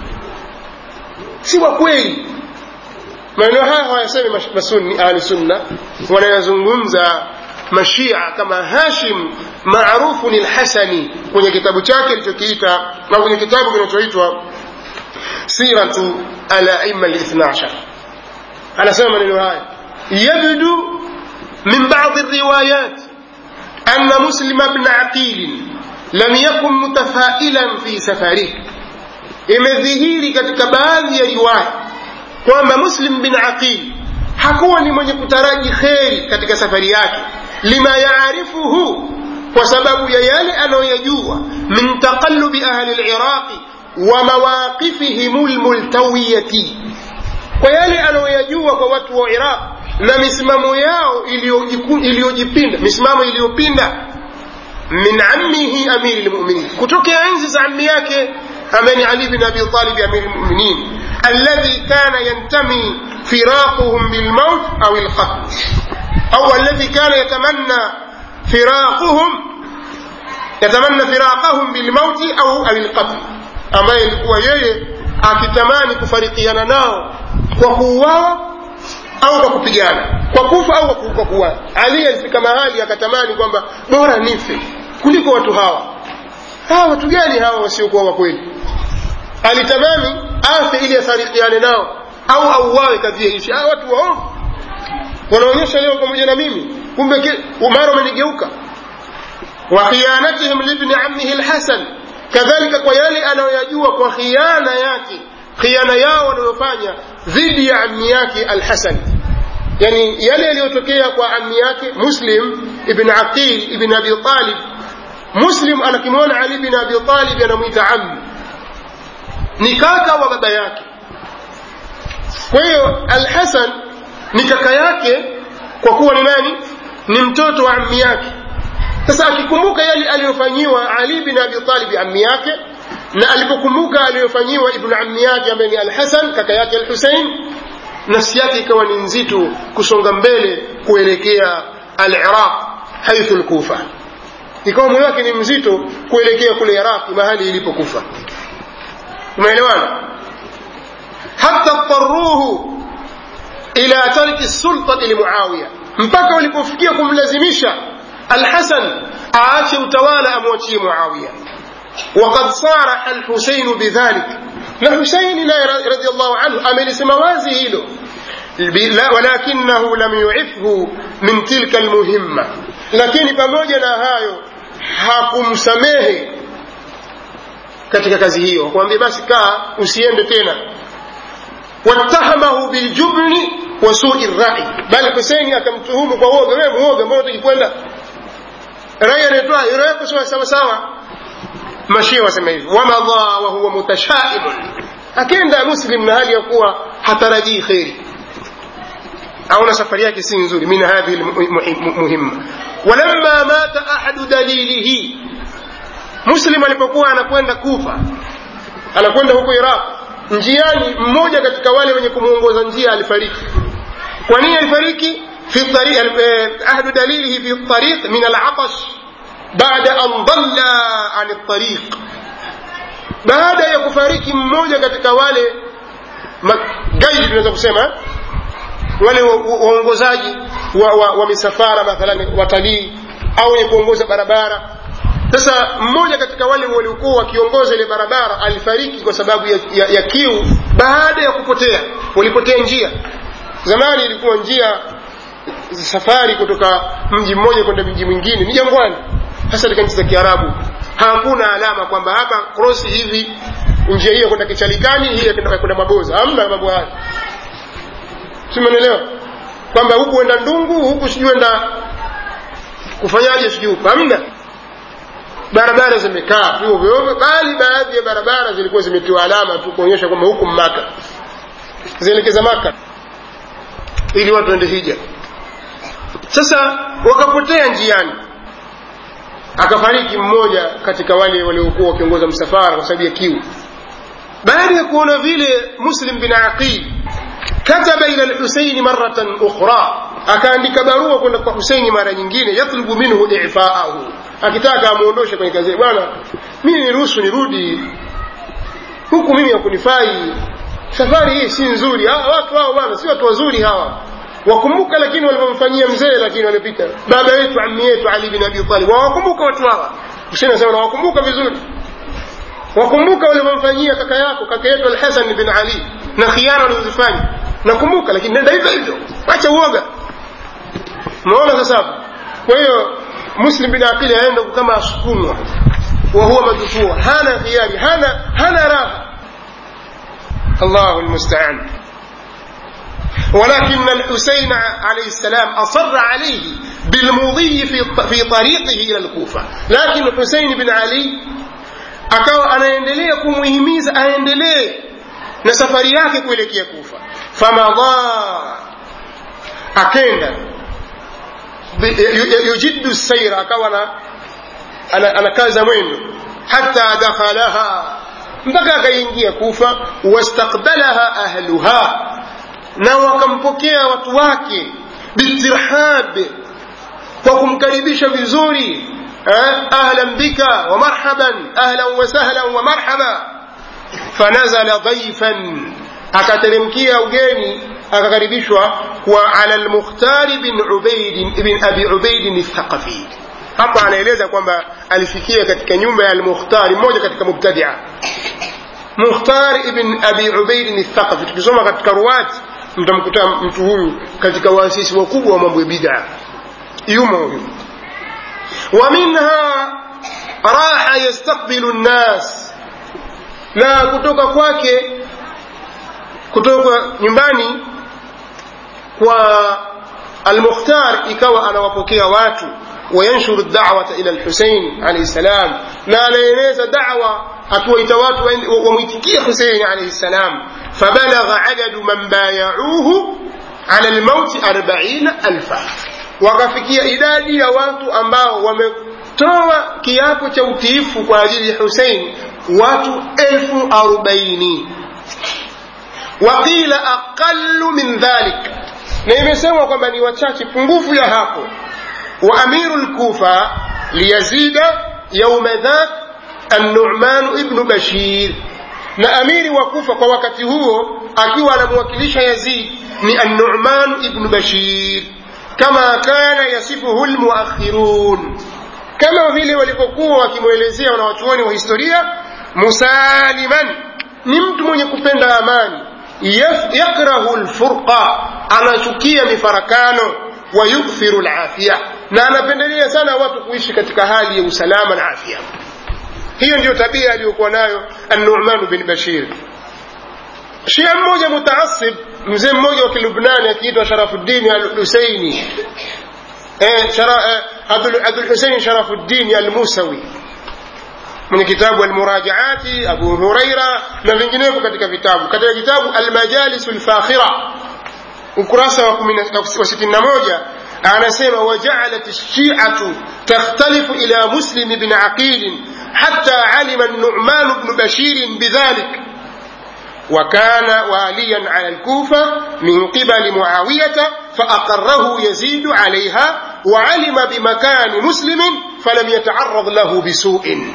si wa kweli maneno haya hawayasemi masunni ahli sunna wanayazungumza mashia kama hashim maarufu ni lhasani kwenye kitabu chake alichokiita na kwenye kitabu kinachoitwa siratu alaima lithna ashar anasema maneno haya yabdu min badi riwayat أن مسلم بن عقيل لم يكن متفائلا في سفره imedhihiri katika baadhi ya riwaya kwamba muslim bin aqil hakuwa ni mwenye kutaraji kheri katika safari yake lima yaarifuhu kwa sababu ya yale anayoyajua min taqallubi ahli liraqi wa mawaqifihim lmultawiyati kwa yale anayoyajua kwa watu wa iraq na misimamo yao iliyojipinda misimamo iliyopinda min ammihi amiri lmuminin kutokea enzi za ammi yake ambaye ni ali bin abi talib amiri lmuminin alladhi kana yantami firaquhum bilmaut au lqatl au alladhi kana yatamanna firaquhum yatamanna firaqahum bilmauti au au lqatl ambaye ilikuwa yeye akitamani kufarikiana nao kwa kuuawa au kwa kupigana kwa kufa au kwa kuuawa ali alifika mahali akatamani kwamba bora nife kuliko watu hawa hawa watu gani hawa wasiokuwa wa kweli alitamani afe ili asarikiane nao au auawe kadhia ishi hawa watu waovu wanaonyesha leo pamoja na mimi kumbe mara wamenigeuka wa khianatihim libni ammihi lhasan kadhalika kwa yale anayoyajua kwa khiana yake khiana yao wanayofanya dhidi ya ammi yake alhasan yani yale yaliyotokea kwa ammi yake muslim ibn aqil ibn abi talib muslim anakimwona ali bin abi talib anamwita ammi ni kaka wa baba yake kwa hiyo alhasan ni kaka yake kwa kuwa ni nani ni mtoto wa ammi yake sasa akikumbuka yale aliyofanyiwa ali bin abi talib ammi yake na alipokumbuka aliyofanyiwa ibnu ammi yake ambaye ni alhasan kaka yake alhusein nafsi yake ikawa ni nzito kusonga mbele kuelekea aliraq haithu lkufa ikawa moyo wake ni mzito kuelekea kule iraqi mahali ilipokufa umeelewana hata taruhu ila tarki sultati limuawiya mpaka walipofikia kumlazimisha alhasan aache utawala amwachie muawiya وقد صارح الحسين بذلك الحسين رضي الله عنه أمل سموازي له ولكنه لم يعفه من تلك المهمة لكن pamoja na hayo hakumsamehe katika kazi hiyo kwambia basi kaa usiende tena wattahamahu biljubni wa sui rai bali huseini akamtuhumu kwa uoga wewe muoga mbona utakikwenda rai anatoa yako sawa sawa mashia wasema hivi wamadha wahuwa mutashaibun akenda muslim na hali ya kuwa hatarajii kheri aona safari yake si nzuri min hadhihi muhimma walamma mata ahadu dalilihi muslim alipokuwa anakwenda kufa anakwenda huko iraq njiani mmoja katika wale wenye kumwongoza njia alifariki kwa nini alifariki في الطريق أهل دليله في الطريق من العطش بعد أن ضل عن الطريق baada ya kufariki mmoja katika wale gaidi tunaweza kusema wale waongozaji wa, wa, wa misafara mathalan watalii au wenye kuongoza barabara sasa mmoja katika wale waliokuwa wakiongoza ile barabara alifariki kwa sababu ya, ya, ya kiu baada ya kupotea walipotea njia zamani ilikuwa njia safari kutoka mji mmoja kwenda mji mwingine ni jangwani hasa katika nchi za kiarabu hakuna alama kwamba hapa krosi hivi njia hiyo kwenda kichalikani hii kwenda maboza hamna mambo haya simenelewa kwamba huku enda ndungu huku sijui enda kufanyaje sijui hamna barabara zimekaa vyuo vyovyo bali baadhi ya barabara zilikuwa zimetiwa alama tu kuonyesha kwamba huku maka zielekeza maka ili watu waende hija sasa wakapotea njiani akafariki mmoja katika wale waliokuwa wakiongoza msafara kwa sababu ya kiu baada ya kuona vile muslim bin aqil kataba ila lhuseini maratan ukhra akaandika barua kwenda kwa huseini mara nyingine yatlubu minhu ifaahu akitaka amwondoshe kwenye kazi bwana mimi niruhusu nirudi huku mimi hakunifai safari hii si nzuri ha, watu hao bwana si watu wazuri hawa wakumbuka lakini walivyomfanyia mzee lakini wamepita baba yetu ammi yetu ali bin abi talib wawakumbuka watu hawa husein anasema nawakumbuka vizuri wakumbuka walivyomfanyia kaka yako kaka yetu alhasan bin ali na khiana walizozifanya nakumbuka lakini nenda hivyo hivyo acha uoga unaona sasa kwa hiyo muslim bin aqili aenda kama asukumwa wa huwa madfua hana khiyari hana hana raha الله المستعان ولكن الحسين عليه السلام أصر عليه بالمضي في في طريقه إلى الكوفة لكن الحسين بن علي akawa anaendelea kumhimiza aendelee na safari yake kuelekea kufa famadha akenda yujiddu saira akawa anakaza mwendo hata dakhalaha mpaka akaingia kufa wastakbalaha ahluha na wakampokea watu wake bitirhab kwa kumkaribisha vizuri ahlan bika wa marhaban ahlan wa sahlan wa marhaba fanazala dhaifan akateremkia ugeni akakaribishwa kwa ala lmukhtari bin ubaid bin abi ubaidin thaqafi hapa anaeleza kwamba alifikia katika nyumba ya almukhtari mmoja katika mubtadia mukhtar ibn abi ubaidin thaqafi tukisoma katika ruwat mtamkuta mtu huyu katika waasisi wakubwa wa mambo ya bid'a yumo huyu wa minha raha yastaqbilu nnas na kutoka kwake kutoka nyumbani kwa almukhtar ikawa anawapokea watu وينشر الدعوة إلى الحسين عليه السلام لا لينيز دعوة أتويت وميتكي حسين عليه السلام فبلغ عدد من بايعوه على الموت أربعين ألفا وكفكي إدادي يا watu ambao wametoa kiapo cha utiifu kwa ajili ya Hussein watu elfu arobaini waqila aqallu min dhalik na imesemwa kwamba ni wachache pungufu ya hapo وأمير الكوفة ليزيد يوم ذاك النعمان ابن بشير na amiri wa kufa kwa wakati huo akiwa anamwakilisha yazid ni annuman ibnu bashir kama kana yasifuhu lmuakhirun kama vile walivyokuwa wakimwelezea wanawachuoni wa historia musaliman ni mtu mwenye kupenda amani yakrahu lfurqa anachukia mifarakano wayukthiru lafia na anapendelea sana watu kuishi katika hali ya usalama na afya hiyo ndiyo tabia aliyokuwa nayo annumanu bin bashir shia mmoja mutaasib mzee mmoja wa kilubnani akiitwa sharafuddini alhuseini eh, shara, eh, abdulhusein sharafuddini almusawi mwenye kitabu almurajaati abu huraira na vinginevyo katika vitabu katika kitabu almajalisu lfakhira ukurasa wa 61 anasema wajaalat lshiatu takhtalifu ila muslim bn aqil حتى علم النعمان بن بشير بذلك وكان واليا على الكوفة من قبل معاوية فأقره يزيد عليها وعلم بمكان مسلم فلم يتعرض له بسوء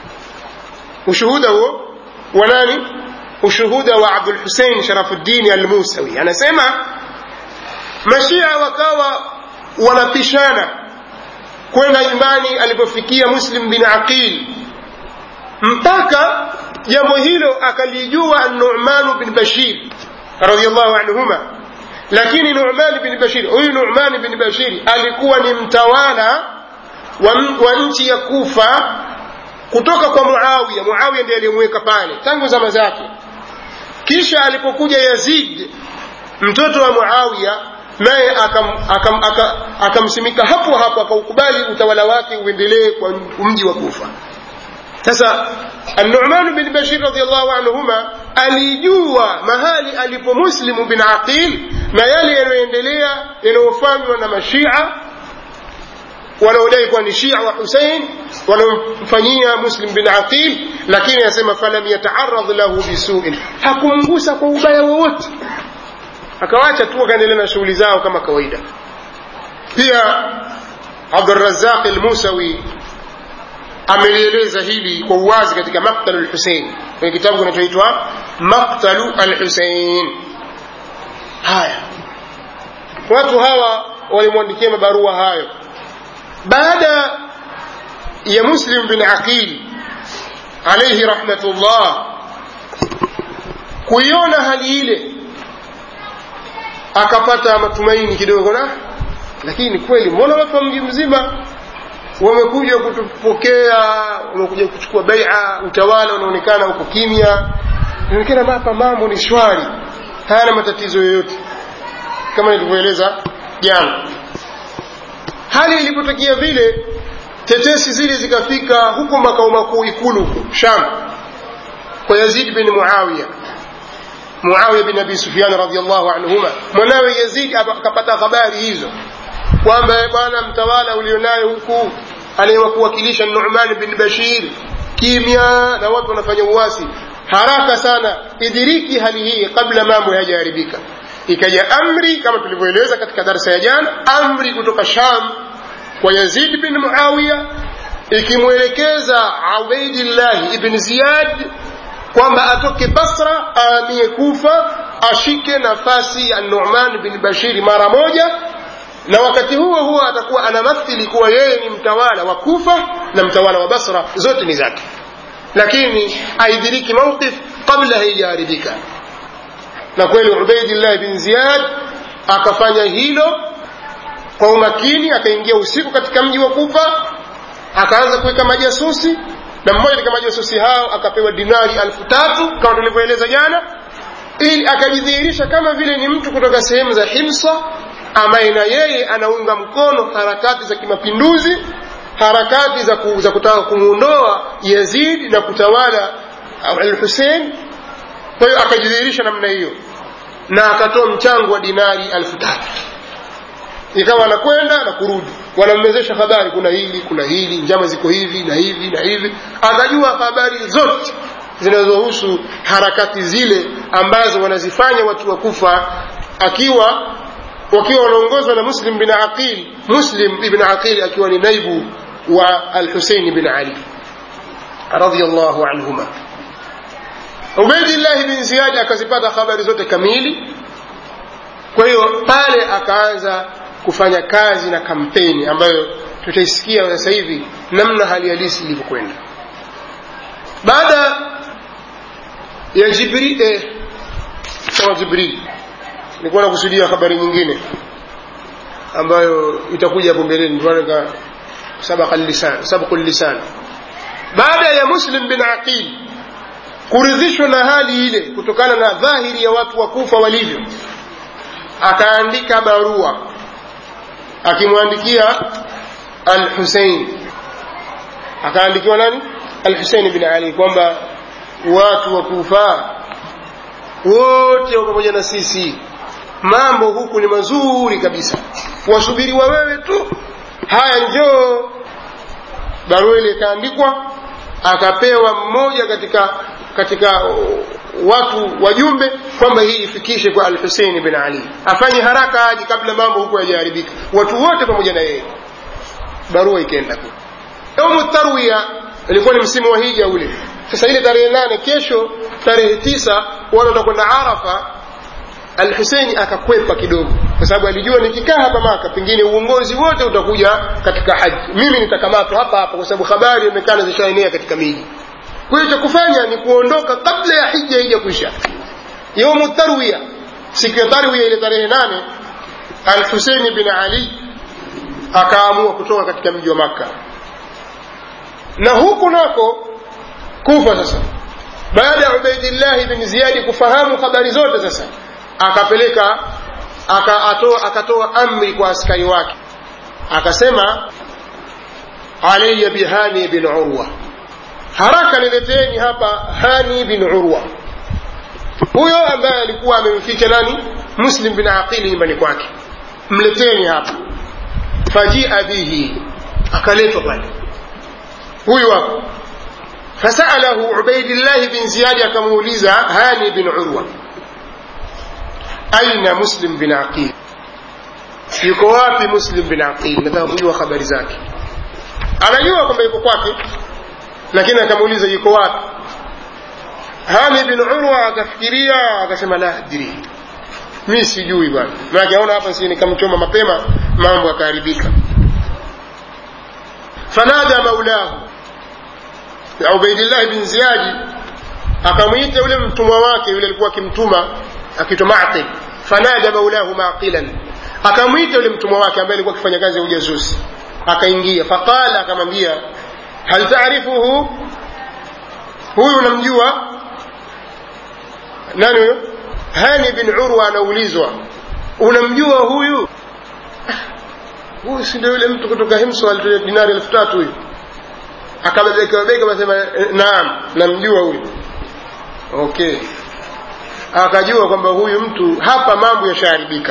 وشهوده وناني وشهوده وعبد الحسين شرف الدين الموسوي أنا سمع مشيع وكاوى wanapishana kwenda nyumbani alipofikia muslim bin aqil mpaka jambo hilo akalijua numanu bin bashir radiallahu anhuma lakini numan bin bashir huyu numan bin bashir alikuwa ni mtawala wa, wa nchi ya kufa kutoka kwa muawiya muawiya ndiye aliyemweka pale tangu zama zake kisha alipokuja yazid mtoto wa muawiya naye akamsimika akam, akam hapo hapo akaukubali utawala wake uendelee kwa mji wa kufa sasa النعمان بن بشير رضي الله عنهما alijua mahali alipo muslimu bin aqil na yale yanayoendelea yanayofanywa na mashia wanaodai kuwa ni shia wa husein wanaomfanyia muslim bin aqil lakini anasema falam yataaradh lahu bisuin hakumgusa kwa ubaya wowote akawacha tu akaendelea na shughuli zao kama kawaida pia abdurazaq lmusawi amelieleza hili kwa uwazi katika maktalu lhusein kwenye kitabu kinachoitwa maktalu alhusein haya watu hawa walimwandikia mabarua hayo baada ya muslim bin aqil alaihi rahmatullah kuiona hali ile akapata matumaini kidogo na lakini kweli mbona watu wa mji mzima wamekuja kutupokea wamekuja kuchukua baia utawala unaonekana huko kimya inaonekana hapa mambo ni shwari hayana matatizo yoyote kama nilivyoeleza jana hali ilipotokea vile tetesi zile zikafika huko makao makuu ikulu huko sham kwa yazid bin muawiya muawiya bin abi sufyan radiallahu anhuma mwanawe yazid akapata habari hizo kwamba bwana mtawala ulionayo huku anayewakuwakilisha numan bin bashir kimya na watu wanafanya uwasi haraka sana idiriki hali hii kabla mambo hayajaharibika ikaja amri kama tulivyoeleza katika darsa ya jana amri kutoka sham kwa yazid bin muawiya ikimwelekeza ubaidillahi ibn ziyad kwamba atoke basra aamie kufa ashike nafasi ya numan bin bashiri mara moja na wakati huo huo atakuwa anamathili kuwa yeye ni mtawala wa kufa na mtawala wa basra zote ni zake lakini aidiriki mawqif kabla haijaharibika na kweli ubaidillah bin ziyad akafanya hilo kwa umakini akaingia usiku katika mji wa kufa akaanza kuweka majasusi na mmoja katika majasusi hao akapewa dinari alfu tatu kama tulivyoeleza jana ili akajidhihirisha kama vile ni mtu kutoka sehemu za himsa ambaye na yeye anaunga mkono harakati za kimapinduzi harakati za, ku, za kutaka kumwondoa yazid na kutawala alhusein kwa hiyo akajidhihirisha namna hiyo na akatoa mchango wa dinari alfu tatu ikawa anakwenda na kurudi wanammezesha habari kuna hili kuna hili njama ziko hivi na hivi na hivi akajua habari zote zinazohusu harakati zile ambazo wanazifanya watu wa kufa akiwa wakiwa wanaongozwa na muslim bin aqil muslim ibn aqil akiwa ni naibu wa alhusein bin ali radiallahu anhuma ubaidillahi bin ziyadi akazipata habari zote kamili kwa hiyo pale akaanza kufanya kazi na kampeni ambayo tutaisikia sasa hivi namna hali halisi ilivyokwenda baada ya jibril eh, kama jibril nilikuwa nakusudia habari nyingine ambayo itakuja hapo mbeleni tuanaka sabaqu lisan baada ya muslim bin aqil kuridhishwa na hali ile kutokana na dhahiri ya watu wa kufa walivyo akaandika barua akimwandikia alhusein akaandikiwa nani alhusein bin ali kwamba watu wa kufa wote pamoja na sisi mambo huku ni mazuri kabisa wasubiriwa wewe tu haya njoo barua ile ikaandikwa akapewa mmoja katika katika watu wajumbe kwamba hii ifikishe kwa alhuseini bin ali afanye haraka aje kabla mambo huku yajaharibika watu wote pamoja na yeye barua ikaenda ku yaumu tarwiya ilikuwa ni msimu wa hija ule sasa ile tarehe nane kesho tarehe tisa wale watakwenda arafa alhuseini akakwepa kidogo kwa sababu alijua nikikaa hapa maka pengine uongozi wote utakuja katika haji mimi nitakamatwa hapa hapa kwa sababu habari imekana zishaenea katika miji kwa hiyo cha kufanya ni kuondoka kabla ya hija hija kuisha yaumu tarwiya siku ya tarwiya ile tarehe nane alhuseini bin ali akaamua kutoka katika mji wa makka na huku nako kufa sasa baada ya ubaidillahi bin ziyadi kufahamu habari zote sasa akapeleka akatoa akatoa amri kwa askari wake akasema alaya bihani bin urwa haraka nileteni hapa hani bin urwa huyo ambaye alikuwa amemficha nani muslim bin aqili nyumbani kwake mleteni hapa fajia bihi akaletwa pale huyu hapo fasalahu ubaidillahi bin ziyadi akamuuliza hani bin urwa aina muslim bin aqil yuko wapi muslim bin aqil nataka kujua habari zake anajua kwamba yuko kwake lakini akamuuliza yuko wapi hani bin urwa akafikiria akasema la adri mi sijui bwana manake aona hapa si nikamchoma mapema mambo akaharibika fanada maulahu ubaidillah bin ziyadi akamwita yule mtumwa wake yule alikuwa akimtuma akitwa maqil fanada maulahu maqilan akamwita yule mtumwa wake ambaye alikuwa akifanya kazi ya ujasusi akaingia faqala akamwambia hal taarifuhu huyu unamjua nani huyo hani bin urwa anaulizwa unamjua huyu huyu si ndio yule mtu kutoka himso alitoa dinari elfu tatu huyu akabebekabebeka akasema naam namjua huyu okay akajua kwamba huyu mtu hapa mambo yashaharibika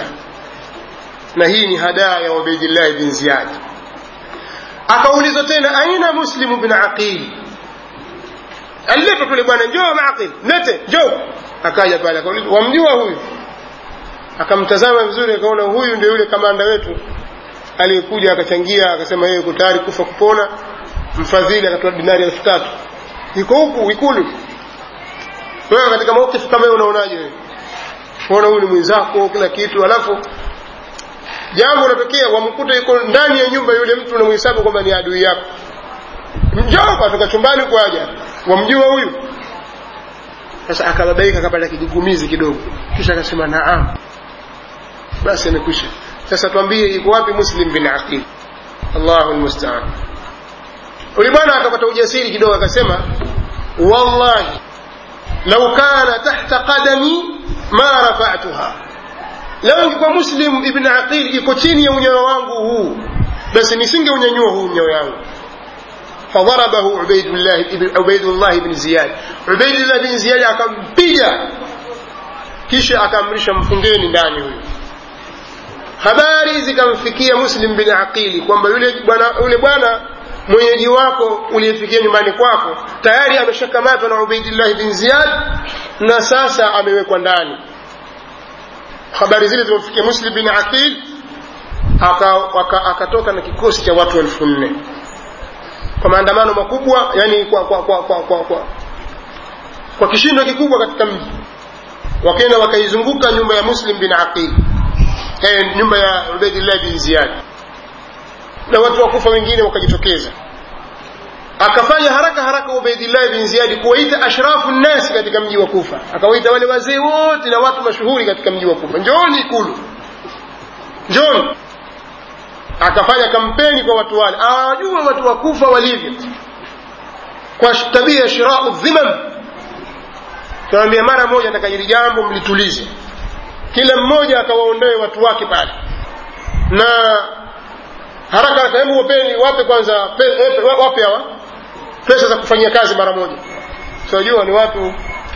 na hii ni hadaa ya ubaidillahi bin ziyad akaulizwa tena aina muslimu bin aqil aliletwa kule bwana njoo maqil lete njoo akaja pale akauliza wamjua huyu akamtazama vizuri akaona huyu ndio yule kamanda wetu aliyekuja akachangia akasema yeye yuko tayari kufa kupona mfadhili akatoa dinari elfu tatu iko huku ikulu wewe katika maukifu kama hiyo unaonaje wewe kuona huyu ni mwenzako kila kitu alafu jambo unatokea wamkuta yuko ndani ya nyumba yule mtu unamhesabu kwamba ni adui yako njoo katoka chumbani kwaja wamjua huyu sasa akababaika akapata kigugumizi kidogo kisha akasema naam basi amekwisha sasa twambie iko wapi muslim bin aqil allahu lmustaan yule bwana akapata ujasiri kidogo akasema wallahi lau kana tahta qadami ma rafatuha lau ingekuwa muslim ibn aqil iko chini ya unyayo wangu huu basi nisingeunyanyua huu unyayo yangu فضربه عبيد الله عبيد الله بن زياد عبيد الله بن زياد akampiga kisha akamrisha mfungeni ndani huyo habari zikamfikia muslim bin aqili kwamba yule bwana yule bwana mwenyeji wako uliyefikia nyumbani kwako tayari ameshakamatwa na ubaidillah bin ziyad na sasa amewekwa ndani habari zile zimemfikia muslim bin aqil akatoka aka, aka na kikosi cha watu elfu nne kwa maandamano makubwa yani kwa kwa kwa kwa, kwa, kwa, kwa kishindo kikubwa katika mji wakaenda wakaizunguka nyumba ya muslim bin aqil eh, nyumba ya ubaidillah bin ziyad na watu wakufa wengine wakajitokeza akafanya haraka haraka ubaidillah bin ziyadi kuwaita ashrafu nnasi katika mji wa kufa akawaita wale wazee wote na watu mashuhuri katika mji wa kufa njooni ikulu njooni akafanya kampeni kwa watu wale awajua watu wa kufa walivyo kwa tabia ya shirau dhimam tunawambia mara moja takajiri jambo mlitulize kila mmoja akawaondoe watu wake pale na haraka haraka hebu wapeni wape kwanza pe, epe, wape hawa pesa za kufanyia kazi mara moja tunajua ni watu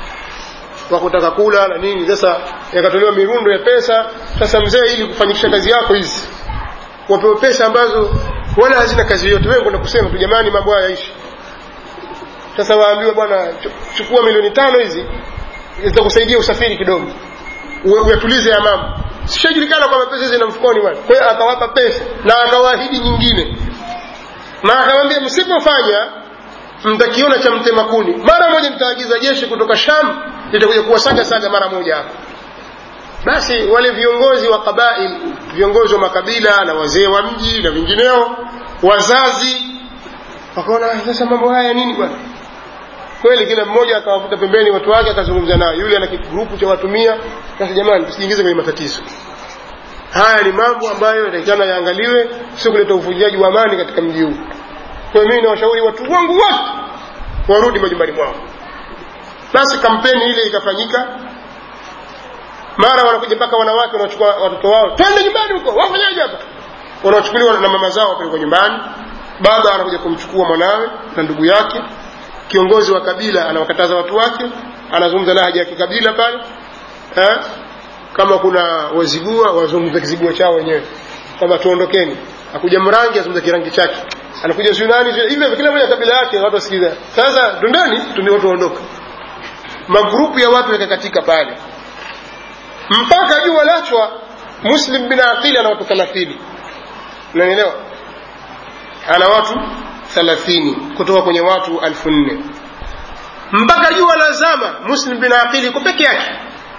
wa kutaka kula na nini sasa yakatolewa mirundo ya pesa sasa mzee ili kufanyikisha kazi yako hizi wapewe pesa ambazo wala hazina kazi yoyote wewe kwenda kusema tu jamani mambo haya yaishi sasa waambiwa bwana chukua milioni tano hizi zitakusaidia usafiri kidogo uyatulize ya mambo sishajulikana kwamba pesa zina mfukoni bwana kwa hiyo akawapa pesa na akawaahidi nyingine na akamwambia msipofanya mtakiona cha mtema kuni mara moja nitaagiza jeshi kutoka sham litakuja kuwasaga saga mara moja hapa basi wale viongozi wa qabail viongozi wa makabila na wazee wa mji na vingineo wazazi wakaona sasa mambo haya nini bwana kweli kila mmoja akawafuta pembeni watu wake akazungumza nao yule ana kigrupu cha watu mia sasa jamani tusiingize kwenye matatizo haya ni mambo ambayo yatakikana yaangaliwe sio kuleta uvunjaji wa amani katika mji huu kwa hiyo mimi nawashauri watu wangu wote warudi majumbani mwao basi kampeni ile ikafanyika mara wanakuja mpaka wanawake wanachukua watoto wao twende nyumbani huko wafanyaje hapa wanachukuliwa na mama zao wapelekwa nyumbani baba anakuja kumchukua mwanawe na ndugu yake kiongozi wa kabila anawakataza watu wake anazungumza lahaja ya kikabila pale eh? kama kuna wazigua wazungumza kizigua chao wenyewe kwamba tuondokeni akuja mrangi azungumza kirangi chake anakuja siu nani hivyo kila moja kabila yake watu wasikiliza sasa tundani tundi watu waondoka magrupu ya watu yakakatika pale mpaka jua lachwa muslim bin aqili ana watu thelathini unanielewa ana watu thelathini kutoka kwenye watu alfu nne mpaka jua la zama muslim bin aqili iko peke yake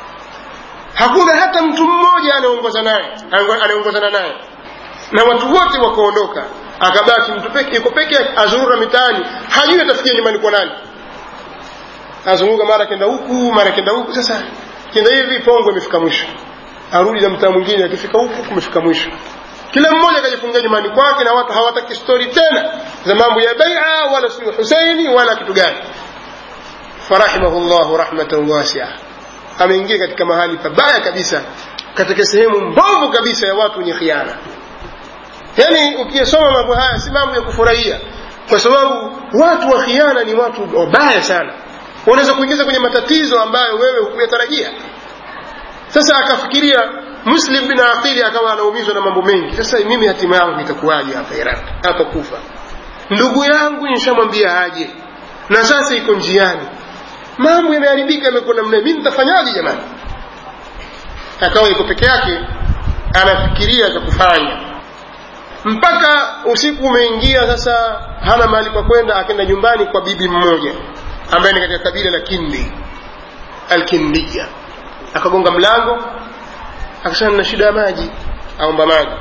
hakuna hata mtu mmoja anaongoza naye anaongozana naye na watu wote wakaondoka akabaki mtu peke yuko peke yake azurura mitaani hajui atafikia nyumbani kwa nani azunguka mara kenda huku mara kenda huku sasa kenda hivi pongo imefika mwisho arudi na mtaa mwingine akifika huku kumefika mwisho kila mmoja akajifungia nyumbani kwake na watu hawataki stori tena za mambo ya baia wala sio huseini wala kitu gani farahimahu llahu rahmatan wasia ameingia katika mahali pabaya kabisa katika sehemu mbovu kabisa ya watu wenye khiana yaani ukiyasoma mambo haya si mambo ya kufurahia kwa sababu watu wa khiana ni watu wabaya sana wanaweza kuingiza kwenye matatizo ambayo wewe hukuyatarajia sasa akafikiria muslim bin aqili akawa anaumizwa na mambo mengi sasa mimi hatima yangu itakuwaje hapa iraq hapa kufa ndugu yangu nishamwambia aje na sasa iko njiani mambo yameharibika yamekuwa namna mimi nitafanyaje jamani akawa iko peke yake anafikiria cha kufanya mpaka usiku umeingia sasa hana mahali pa kwenda akenda nyumbani kwa bibi mmoja ambaye ni katika kabila la kindi alkindia akagonga mlango akasema na shida ya maji aomba maji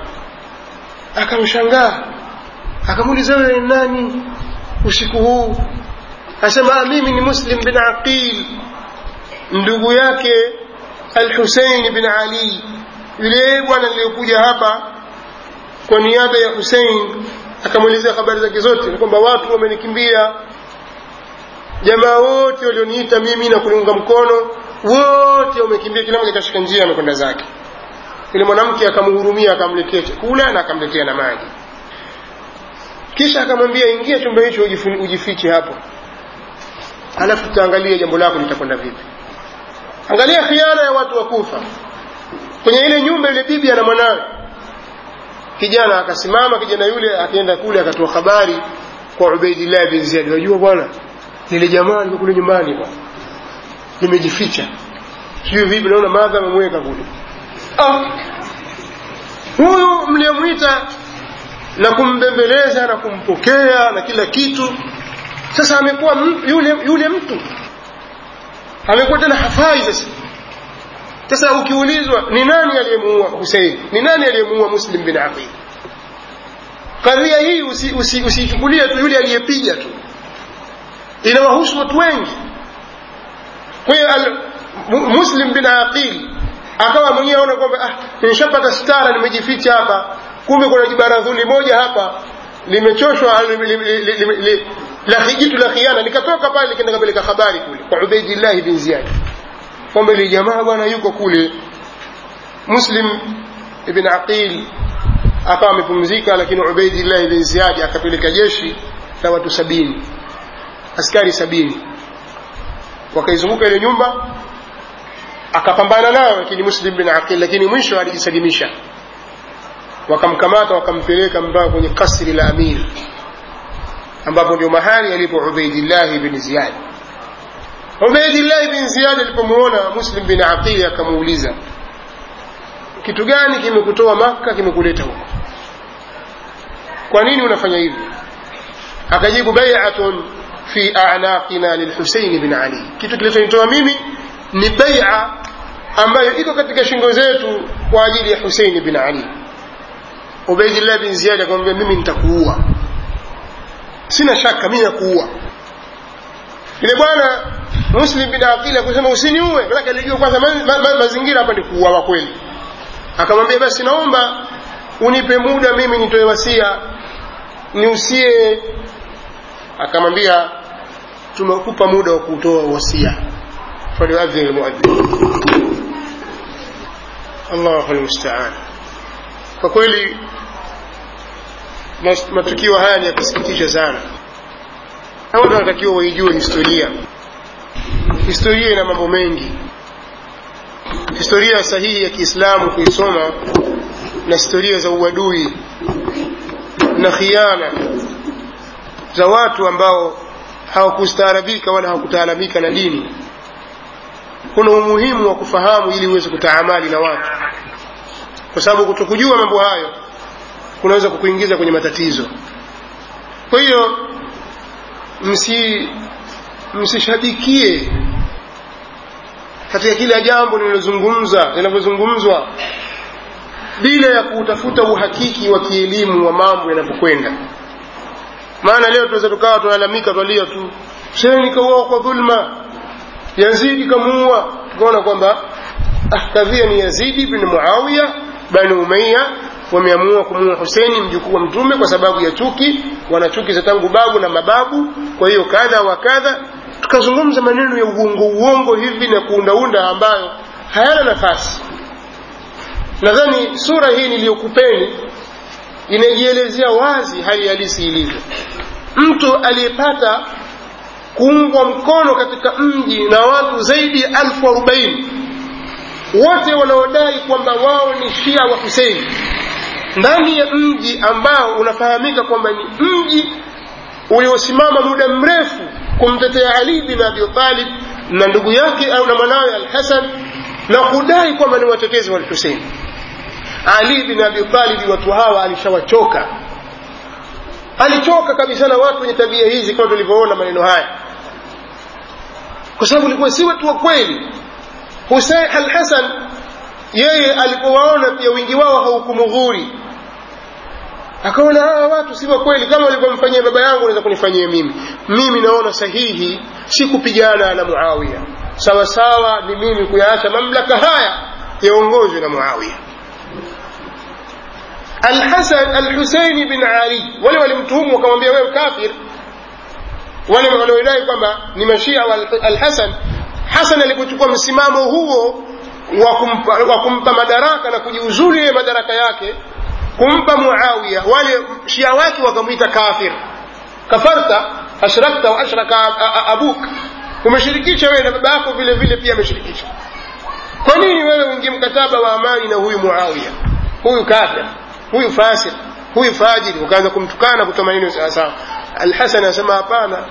akamshangaa akamuuliza wewe nani usiku huu asema mimi ni muslim bin aqil ndugu yake alhusein bin ali yule bwana niliyokuja hapa kwa niaba ya husein akamwelezea habari zake zote kwamba watu wamenikimbia jamaa wote walioniita mimi na kuniunga mkono wote wamekimbia kila mmoja kashika njia amekwenda zake yule mwanamke akamhurumia akamletea chakula na akamletea na maji kisha akamwambia ingia chumba hicho ujifiche hapo alafu tutaangalia jambo lako litakwenda vipi angalia khiana ya watu wa kufa kwenye ile nyumba ile bibi ana mwanawe kijana akasimama kijana yule akaenda kule akatoa habari kwa ubaidillah bin ziyad wajua bwana lile jamaa liko kule nyumbani bwana limejificha sijui vipi naona madha amemweka kule ah huyu mliyemwita na kumbembeleza na kumpokea na kila kitu sasa amekuwa yule yule mtu amekuwa tena hafai sasa sasa ukiulizwa ni nani aliyemuua husein ni nani aliyemuua muslim bin aqil kadhia hii usiichukulie usi, usi tu yule aliyepiga tu inawahusu watu wengi kwa hiyo muslim bin aqil akawa mwenyewe aona kwamba ah, nishapata stara nimejificha hapa kumbe kuna jibaradhuli moja hapa limechoshwa la jitu la khiana likatoka pale likaenda kapeleka habari kule kwa ubaidillahi bin ziyad kwamba ili jamaa bwana yuko kule muslim ibn aqil akawa amepumzika lakini ubaidillahi bin ziyad akapeleka jeshi la watu sabini askari sabini wakaizunguka ile nyumba akapambana nao lakini muslim bin aqil lakini mwisho alijisalimisha wakamkamata wakampeleka mpaka kwenye kasri la amir ambapo ndio mahali alipo ubaidillahi bin ziyad ubaidillahi bin ziyad alipomuona muslim bin aqil akamuuliza kitu gani kimekutoa makka kimekuleta huko kwa nini unafanya hivi akajibu bai'atun fi a'naqina lilhusayn bin ali kitu kilichonitoa mimi ni bai'a ambayo iko katika shingo zetu kwa ajili ya huseini bin ali ubaidillah bin ziyadi akamwambia mimi nitakuua sina shaka mimi nakuua yule bwana muslim bin aqili akusema usiniue manake alijua kwanza ma, ma, ma, mazingira hapa ni kuuawa kweli akamwambia basi naomba unipe muda mimi nitoe wasia niusie akamwambia tumekupa muda wa kutoa wasia falyuadhin lmuadhin allahu lmustaan kwa kweli matukio haya ni ya kusikitisha sana na watu wanatakiwa waijue historia historia ina mambo mengi historia sahihi ya kiislamu kuisoma na historia za uadui na khiana za watu ambao hawakustaarabika wala hawakutaalamika na dini kuna umuhimu wa kufahamu ili uweze kutaamali na watu kwa sababu kutokujua mambo hayo kunaweza kukuingiza kwenye matatizo kwa hiyo msi msishabikie katika kila jambo linalozungumza linavyozungumzwa bila ya kutafuta uhakiki wa kielimu wa mambo yanavyokwenda maana leo tunaweza tukawa tunalalamika twalia tu Huseni kauawa kwa dhulma Yazidi kamuua tukaona kwamba ah, kadhia ni Yazidi bin Muawiya bani Umayya wameamua kumuua Huseni mjukuu wa Mtume kwa sababu ya chuki, wana chuki za tangu babu na mababu. Kwa hiyo kadha wa kadha, tukazungumza maneno ya uongo uongo hivi na kuundaunda ambayo hayana nafasi. Nadhani sura hii niliyokupeni inajielezea wazi hali halisi ilivyo. Mtu aliyepata kuungwa mkono katika mji na watu zaidi ya elfu arobaini wote wanaodai kwamba wao ni shia wa Huseini ndani ya mji ambao unafahamika kwamba ni mji uliosimama muda mrefu kumtetea Ali bin Abi Talib na ndugu yake au na mwanawe Al-Hasan na kudai kwamba ni watetezi wa Hussein. Ali bin Abi Talib watu hawa alishawachoka, alichoka kabisa na watu wenye tabia hizi, kama tulivyoona maneno haya, kwa sababu ilikuwa si watu wa kweli. Hussein Al-Hasan yeye alipowaona pia wingi wao haukumudhuri akaona hawa watu si wa kweli kama walivyomfanyia baba yangu naweza kunifanyia mimi mimi naona sahihi si kupigana na muawiya sawa sawa ni mimi kuyaacha mamlaka haya yaongozwe na muawiya alhasan alhuseini bin ali wale walimtuhumu wakamwambia wewe kafir wale wanaodai kwamba ni mashia wa alhasan hasan alipochukua msimamo huo wa kumpa, wa kumpa madaraka na kujiuzulu yeye madaraka yake kumpa muawiya wale shia wake wakamwita kafir kafarta ashrakta wa ashraka abuk umeshirikisha wewe na baba yako vile vile pia ameshirikisha kwa nini wewe uingie mkataba wa amani na huyu muawiya huyu kafir huyu fasik huyu fajiri ukaanza kumtukana kutoa maneno sawasawa alhasan anasema hapana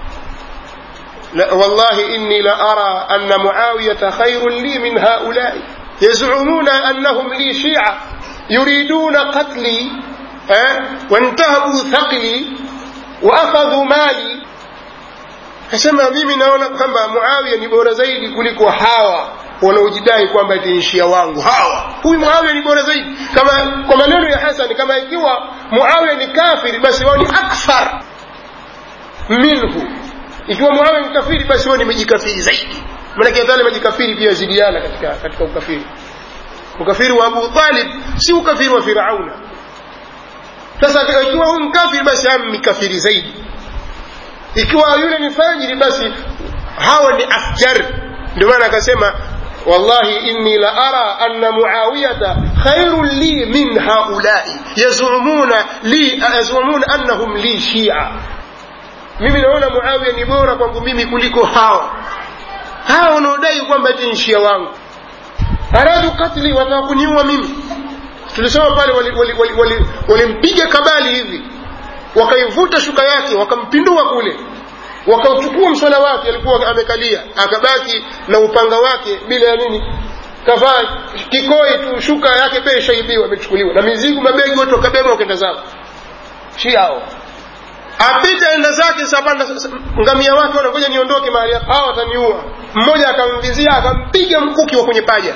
لا والله إني لأرى أن معاوية خير لي من هؤلاء يزعمون أنهم لي شيعة يريدون قتلي أه؟ وانتهبوا ثقلي وأخذوا مالي kasema mimi naona kwamba muawiya ni bora zaidi kuliko hawa wanaojidai kwamba eti ni shia wangu hawa huyu muawiya ni bora zaidi kama kwa maneno ya hasan kama ikiwa muawiya ni kafiri basi wao ni akthar minhu ikiwa muawiya ni kafiri basi wao ni mejikafiri zaidi maanake hata wale majikafiri pia zidiana katika, katika ukafiri ukafiri wa abu talib si ukafiri wa firauna sasa ikiwa huyu mkafiri basi am ni kafiri zaidi ikiwa yule ni fajiri basi hawa ni afjar ndio maana akasema wallahi inni la ara anna muawiyata khairun li min haulai yazumuna li yazumuna annahum li shia mimi naona muawiya ni bora kwangu mimi kuliko hawa hawa wanaodai kwamba eti shia wangu aradu katli wataka kuniua mimi tulisema pale walimpiga wali, wali, wali, wali kabali hivi wakaivuta shuka yake wakampindua kule wakauchukua mswala wake alikuwa amekalia akabaki na upanga wake bila ya nini kavaa kikoi tu shuka yake pia ishaibiwa imechukuliwa na mizigo mabegi wote wakabeba wakenda zao shiao apita enda zake sapanda ngamia wake wanangoja niondoke mahali hapa hawa wataniua mmoja akamvizia akampiga mkuki wa kwenye paja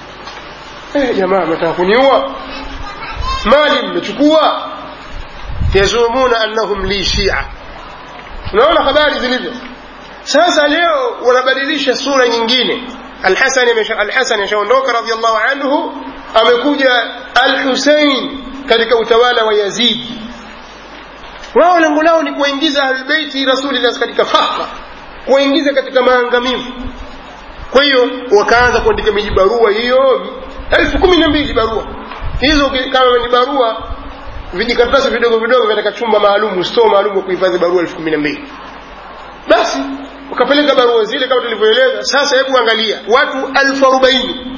eh, jamaa mnataka kuniua mali mmechukua yazumuna annahum li shia unaona habari zilivyo sasa leo wanabadilisha sura nyingine alhasan ashaondoka radiallahu anhu amekuja alhusein katika utawala wa yazidi wao lengo lao ni kuwaingiza ahlulbeiti rasulillah katika fakra kuwaingiza katika maangamivu kwa hiyo wakaanza kuandika miji barua hiyo elfu kumi na mbili barua hizo kama ni barua vijikaratasi vidogo vidogo katika chumba maalum store maalum wa kuhifadhi barua elfu kumi na mbili basi wakapeleka barua zile kama tulivyoeleza sasa hebu angalia watu elfu arobaini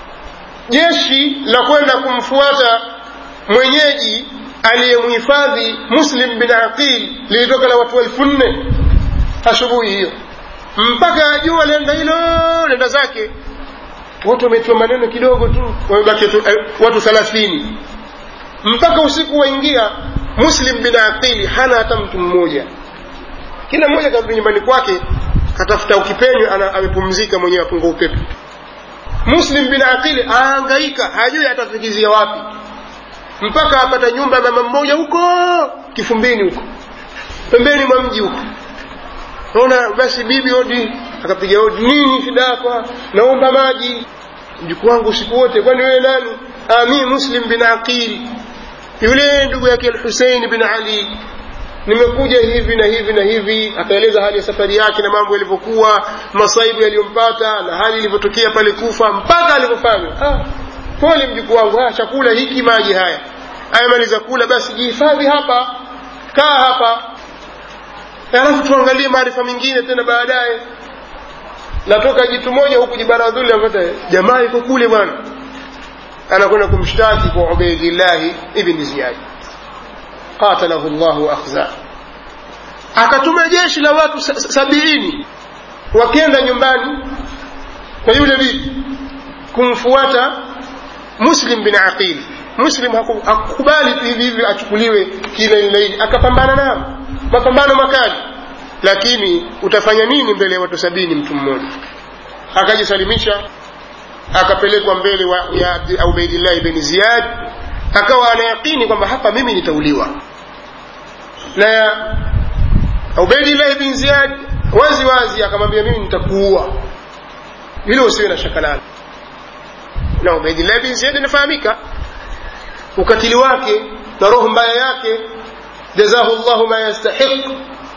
jeshi la kwenda kumfuata mwenyeji aliyemhifadhi muslim bin aqil lilitoka la watu elfu nne asubuhi hiyo mpaka jua lenda hilo lenda zake watu wametiwa maneno kidogo tu wamebaki watu thelathini mpaka usiku waingia muslim bin aqili hana hata mtu mmoja kila mmoja karudi nyumbani kwake katafuta ukipenyo amepumzika mwenyewe apunga upepo muslim bin aqili aangaika hajui atafikizia wapi mpaka apata nyumba ya mama mmoja huko kifumbini huko pembeni mwa mji huko naona basi bibi odi akapiga odi nini shida yako naomba maji mjukuu wangu usiku wote kwani wewe nani ami muslim bin aqil yule ndugu yake alhusein bin ali nimekuja hivi na hivi na hivi akaeleza hali ya safari yake na mambo yalivyokuwa masaibu yaliyompata na hali ilivyotokea pale kufa mpaka alivyofanya ah, pole mjukuu wangu ah, chakula hiki maji haya ayamaliza kula basi jihifadhi hapa kaa hapa alafu tuangalie maarifa mengine tena baadaye natoka jitu moja huku jibaradhuli napata jamaa iko kule bwana anakwenda kumshtaki kwa ubaidillahi ibni ziyadi qatalahu llahu akhza akatuma jeshi la watu sabiini wakienda nyumbani kwa yule bibi kumfuata muslim bin aqil muslim hakukubali tu hivi hivi achukuliwe kilaini akapambana nao mapambano makali lakini utafanya nini mbele ya watu sabini mtu mmoja akajisalimisha akapelekwa mbele wa, ya ubaidillahi bin ziyad akawa anayaqini kwamba hapa mimi nitauliwa na ubaidillahi bin ziyad wazi wazi akamwambia mimi nitakuua hilo usiwe na shaka nalo na ubaidillahi bin ziyad inafahamika ukatili wake na roho mbaya yake jazahu llahu ma yastahiq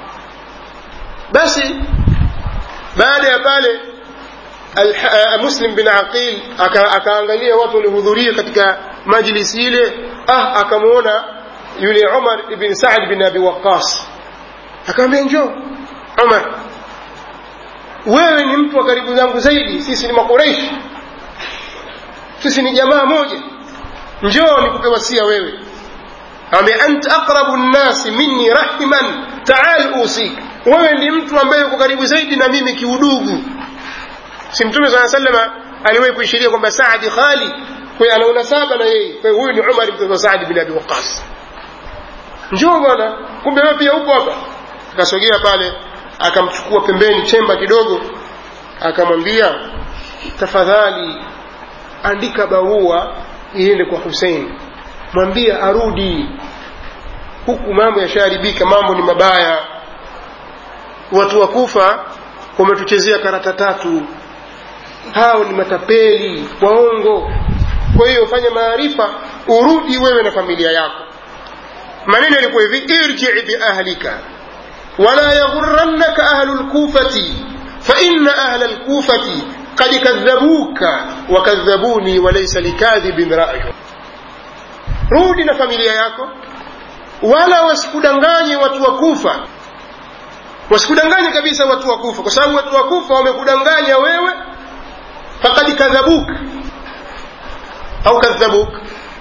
basi baada ya pale muslim bin aqil akaangalia watu waliohudhuria katika majlisi ile ah akamwona yule umar ibn saad bin abi waqas akamwambia njoo umar wewe ni mtu wa karibu zangu zaidi sisi ni makureishi sisi ni jamaa moja njoo nikupe wasia wewe amwambia anta aqrabu nnasi minni rahiman taal usik wewe ni mtu ambaye uko karibu zaidi na mimi kiudugu si mtume saa salama aliwahi kuishiria kwamba saadi khali kwa ana unasaba na yeye kwa huyu ni umar mtoto wa saadi bin abi waqas njoo bwana kumbe wewe pia upo hapa akasogea pale akamchukua pembeni chemba kidogo akamwambia tafadhali andika barua iende kwa husein mwambie arudi huku mambo yashaharibika mambo ni mabaya watu wa kufa wametuchezea karata tatu hao ni matapeli waongo kwa hiyo fanya maarifa urudi wewe na familia yako maneno yalikuwa hivi irjii biahlika wala yaghurannaka ahlu lkufati faina ahla lkufati qad kadhabuka wakadhabuni walaysa likadhibin rayu rudi na familia yako wala wasikudanganye watu wa kufa wasikudanganye kabisa watu wa kufa kwa sababu watu wa kufa wamekudanganya wewe fakad kadhabuka au kadhabuk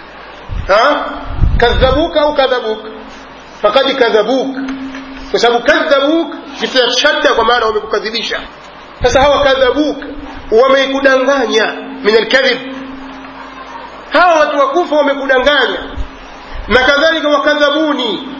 kadhabuka au kadhabuk fakad kadhabuk kwa sababu kadhabuk kitia shadda kwa maana wamekukadhibisha sasa hawa kadhabuk wamekudanganya min alkadhib hawa watu wakufa wamekudanganya na kadhalika wakadhabuni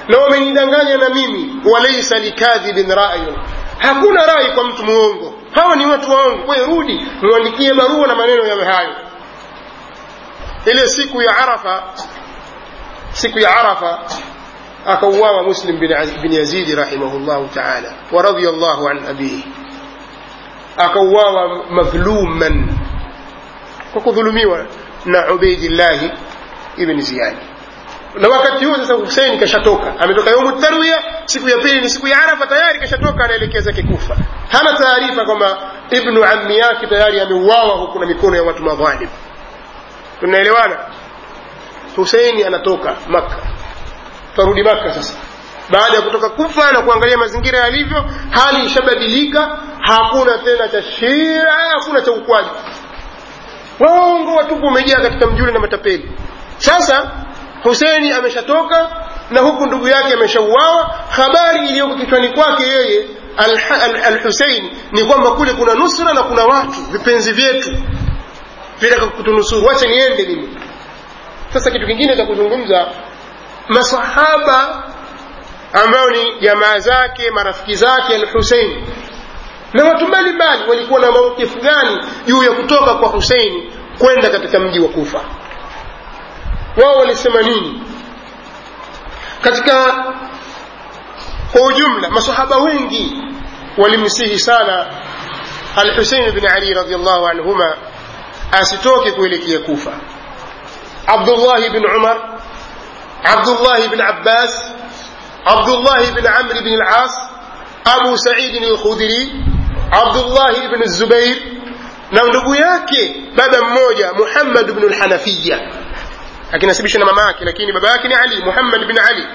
na wamenidanganya na mimi walaisa likadhibin rayun hakuna rai kwa mtu mwongo hawa ni watu waongo kwayo rudi mwandikie barua na maneno yawe hayo ile siku ya arafa siku ya arafa akauawa muslim bin, bin yazidi rahimahullahu taala wa radiyallahu an abihi akauawa madhluman kwa kudhulumiwa na ubaidillahi ibn ziyadi na wakati huo sasa husein kashatoka ametoka yaumu tarwiya siku ya pili ni siku ya arafa tayari kashatoka anaelekea zake kufa hana taarifa kwamba ibnu ammi yake tayari ameuawa huku na mikono ya watu madhalim tunaelewana huseini anatoka makka tarudi makka sasa baada ya kutoka kufa na kuangalia mazingira yalivyo hali ishabadilika hakuna tena cha shia hakuna cha ukwaji waongo watupu umejaa katika mjuli na matapeli sasa huseini ameshatoka na huku ndugu yake ameshauawa habari iliyoko kichwani kwake yeye alhusein al, al ni kwamba kule kuna nusra na kuna watu vipenzi vyetu vitaka kutunusuru wacha niende mimi sasa kitu kingine cha kuzungumza masahaba ambao ni jamaa zake marafiki zake alhusein na watu mbalimbali walikuwa na maukifu gani juu ya kutoka kwa huseini kwenda katika mji wa kufa wao walisema nini katika kwa ujumla masahaba wengi walimsihi sana alhusein bin ali radiallahu anhuma asitoke kuelekea kufa abdullah bin umar abdullah bin abbas abdullah bin amr bin al-as abu said al-khudri abdullah bin zubair na ndugu yake baba mmoja muhammad bin al-hanafiya akinasibishwa na mama yake lakini baba yake ni ali muhammad bin ali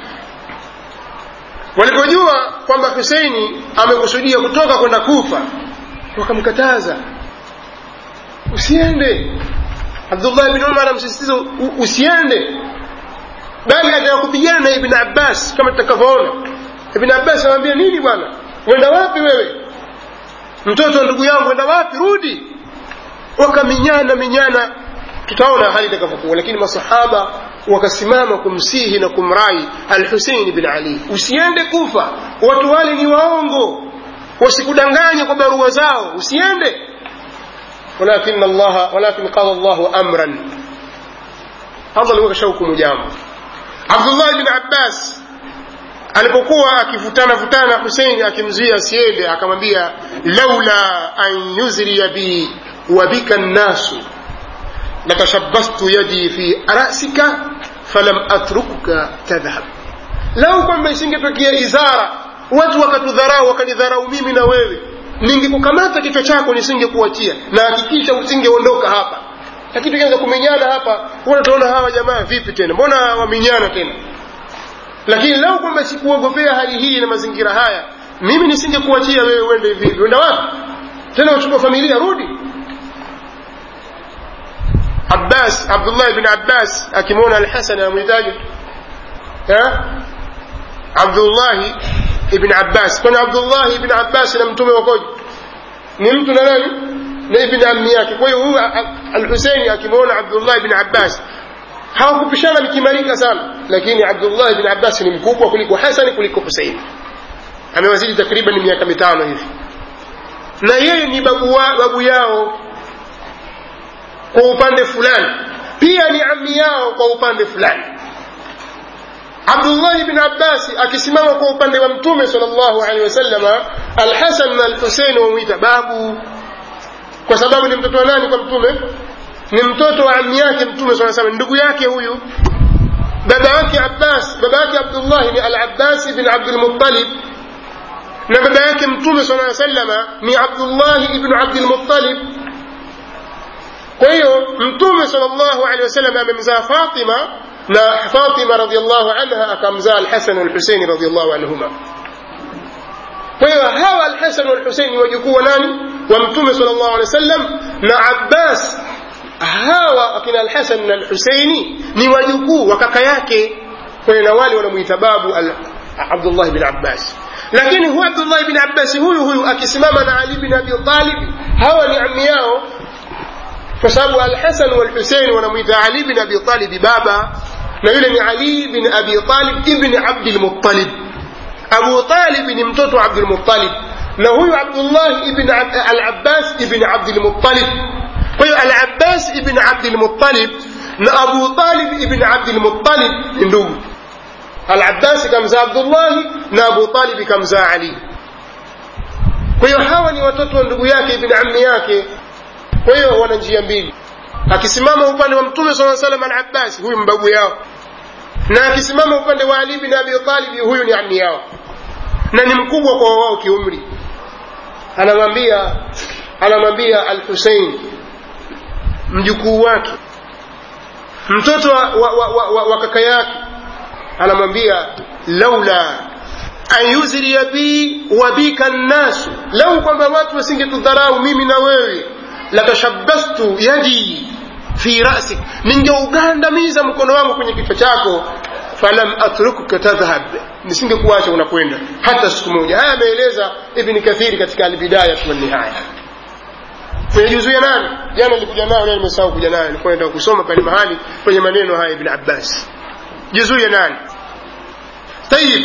walipojua kwamba huseini amekusudia kutoka kwenda kufa wakamkataza usiende abdullah bin umar amsisitiza usiende bali ataka kupigana na ibn abbas kama tutakavyoona ibn abbas anamwambia nini bwana wenda wapi wewe mtoto wa ndugu yangu wenda wapi rudi wakaminyana minyana tutaona hali itakavyokuwa lakini masahaba wakasimama kumsihi na kumrai alhusein bin ali usiende kufa watu wale ni waongo wasikudanganye kwa barua zao usiende walakin allah walakin qala llahu amran allah alikuwa kashahukumu jambo abdullah bin abbas alipokuwa akivutana vutana husein akimzuia asiende akamwambia laula an yuzriya bi wa bika nnasu latashabbastu yadi fi rasika falam atrukuka tadhhab lau kwamba isingetokea izara watu wakatudharau wakanidharau mimi na wewe ningekukamata kichwa chako nisingekuachia na hakikisha usingeondoka hapa lakini tukianza kuminyana hapa utaona hawa jamaa vipi tena mbona waminyana tena lakini lau kwamba sikuogopea hali hii na mazingira haya mimi nisingekuachia wewe uende hivi hivi uenda wapi tena uchukua familia rudi abbas abdullah ibn abbas akimwona alhasan anamhitaji abdullahi ibn abbas kwani abdullahi ibn abbas na mtume wakoje ni mtu na nani na ibn ammi yake kwa hiyo huyu alhuseini akimwona abdullah ibn abbas hawakupishana mikimarika sana lakini abdullah ibn abbas ni mkubwa kuliko hasani kuliko husein amewazidi takriban miaka mitano hivi na yeye ni babu, wa, babu yao kwa upande fulani pia ni ammi yao kwa upande fulani abdullah ibn abbasi akisimama kwa upande wa mtume sal llahu alehi wasalama alhasan na alhusein wamwita babu kwa sababu ni mtoto wa nani kwa mtume ni mtoto wa ammi yake mtume saa salam ndugu yake huyu baba yake abbas baba yake abdullahi ni alabbas ibn abdulmuttalib na baba yake mtume saa salama ni abdullahi ibnu abdilmuttalib kwa hiyo mtume sal llahu alehi wasallam amemzaa fatima na fatima radiallahu anha akamzaa alhasan walhuseini radiallahu anhuma kwa hiyo hawa alhasan walhuseini wajukuu wa nani wa mtume sal llahu alehi wasallam na abbas hawa akina alhasan na alhuseini ni wajukuu wa kaka yake kwa hiyo na wale wanamwita babu abdullah bin abbas lakini huyu abdullah bin abbasi huyu huyu akisimama na ali bin abi talib hawa ni ammi yao kwa sababu alhasan walhusein wanamwita ali bin abi talibi baba na yule ni ali bin abi talib ibni abdilmuttalib abu talib ni mtoto wa abdulmuttalib na huyu abdullah ibn al-abbas ibn abdilmuttalib kwa hiyo al-abbas ibn abdilmuttalib na abu talib ibn abdilmuttalib ni ndugu al-abbas kamzaa abdullahi na abu talib kamzaa ali kwa hiyo hawa ni watoto wa ndugu yake ibn ammi yake kwa hiyo wana njia mbili akisimama upande wa mtume saa salam al-abbas huyu mbabu yao na akisimama upande wa ali bin abi talib huyu ni ammi yao na ni mkubwa kwa wao kiumri anamwambia anamwambia al-husein mjukuu wake mtoto wa, wa, wa, wa, wa, wa kaka yake anamwambia laula an yuzria bi wa bika nnasu lau kwamba watu wasingetudharau mimi na wewe latashabbastu yadi fi rasik ningeugandamiza mkono wangu kwenye kichwa chako falam atrukuka tadhhab nisingekuacha unakwenda hata siku moja haya ameeleza ibni kathiri katika albidaya walnihaya kwenye juzu ya nane jana nilikuja nayo leo nimesahau kuja nayo nilikuwa naenda kusoma pale mahali kwenye maneno haya ibn abbas juzu ya nane tayib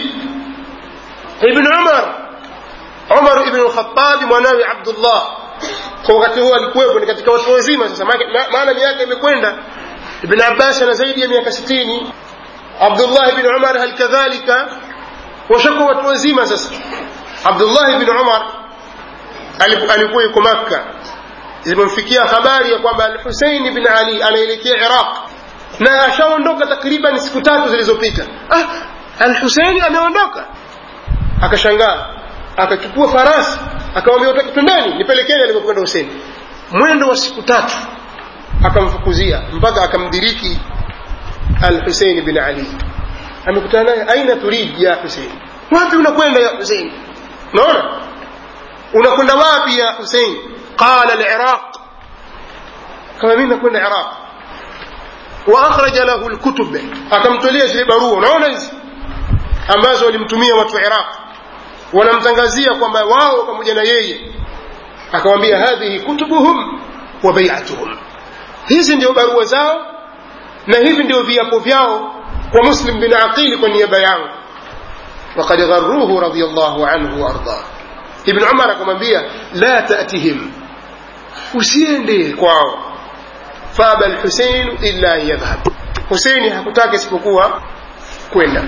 ibn umar umar ibn lkhatabi mwanawe abdullah kwa wakati huo alikuwepo ni katika watu wazima sasa maana miaka imekwenda ibn abbas ana zaidi ya miaka sitini abdullah ibn umar hal kadhalika washakuwa watu wazima sasa abdullah ibn umar alikuwa yuko makka zilipomfikia habari ya kwamba alhusein bin ali anaelekea iraq na ashaondoka takriban siku tatu zilizopita ah, alhuseini ameondoka akashangaa akachukua farasi akamwambia utaki twendeni nipelekeni alivyokwenda huseni mwendo wa siku tatu akamfukuzia mpaka akamdiriki alhuseini bin ali amekutana naye aina turid ya husein wapi unakwenda ya husein unaona unakwenda wapi ya husein qala liraq kama mimi nakwenda iraq waakhraja lahu lkutub akamtolea zile barua unaona hizi ambazo walimtumia watu wa iraq wanamtangazia kwamba wao pamoja na yeye akawambia hadhihi kutubuhum wa baiatuhum hizi ndio barua zao na hivi ndio viapo vyao kwa muslim bin aqili kwa niaba yangu وقد غروه رضي الله عنه وارضاه ابن عمر akamwambia la tatihim usiende kwao faba alhusein illa an yadhhab huseini hakutaka isipokuwa kwenda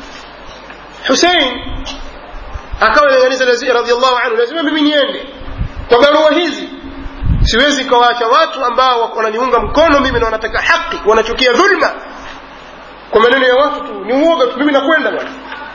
husein akawa nanganiza radiallahu anhu lazima mimi niende kwa barua hizi siwezi kawaacha watu ambao wananiunga mkono mimi na wanataka haki wanachukia dhulma kwa maneno ya watu tu ni uoga tu mimi nakwenda bwana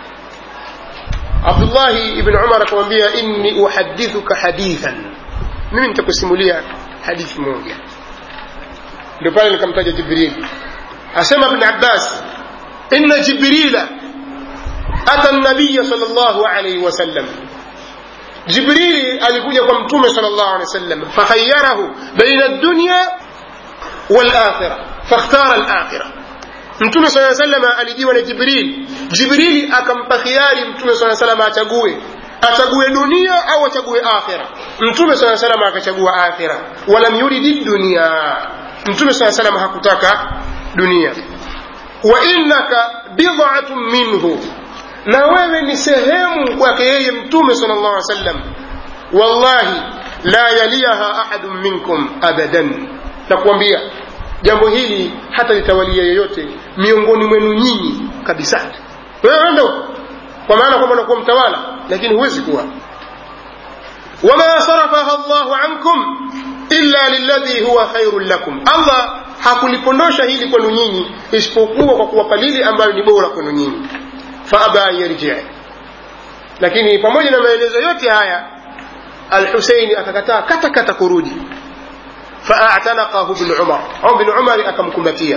abdullahi ibn umar akamwambia inni uhadithuka hadithan mimi nitakusimulia hadithi moja ndio pale nikamtaja jibril asema ibn abbas inna jibrila ata nabiya sal llahu alaihi wasallam jibrili alikuja kwa mtume sal llahu alehi wasallam fakhayarahu baina dunya walakhira fakhtara alakhira mtume saa salama alijiwa na jibril jibrili akampa khiari mtume saa salama achague achague dunia au achague akhira mtume saa salama akachagua akhira walam yuridi dunia mtume saa salama hakutaka dunia wa innaka bid'atun minhu na wewe ni sehemu kwake yeye mtume sal llah alih sallam wallahi la yaliyaha ahadun minkum abadan nakuambia jambo hili hata litawalia yeyote miongoni mwenu nyinyi kabisa wewe wenda huko kwa maana kwamba unakuwa mtawala lakini huwezi kuwa wama sarafaha llahu ankum illa lilladhi huwa khairun lakum allah hakulipondosha hili kwenu nyinyi isipokuwa kwa kuwapa lile ambayo ni bora kwenu nyinyi faaba an yarjia lakini pamoja na maelezo yote haya alhuseini akakataa kata kata kurudi faatanaqahu bnu umar au bnu umari akamkumbatia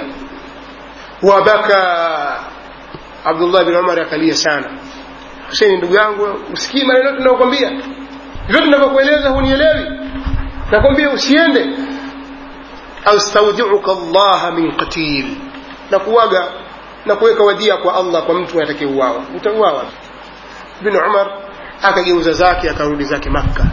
wabaka abdullah bin umar akalia sana huseini ndugu yangu usikii maneno yote tunaokwambia vyote tunavyokueleza hunielewi nakwambia usiende astaudiuka llaha min qatil na kuwaga na kuweka wadhia kwa allah kwa mtu atakayeuawa utauawa bin umar akageuza zake akarudi zake makka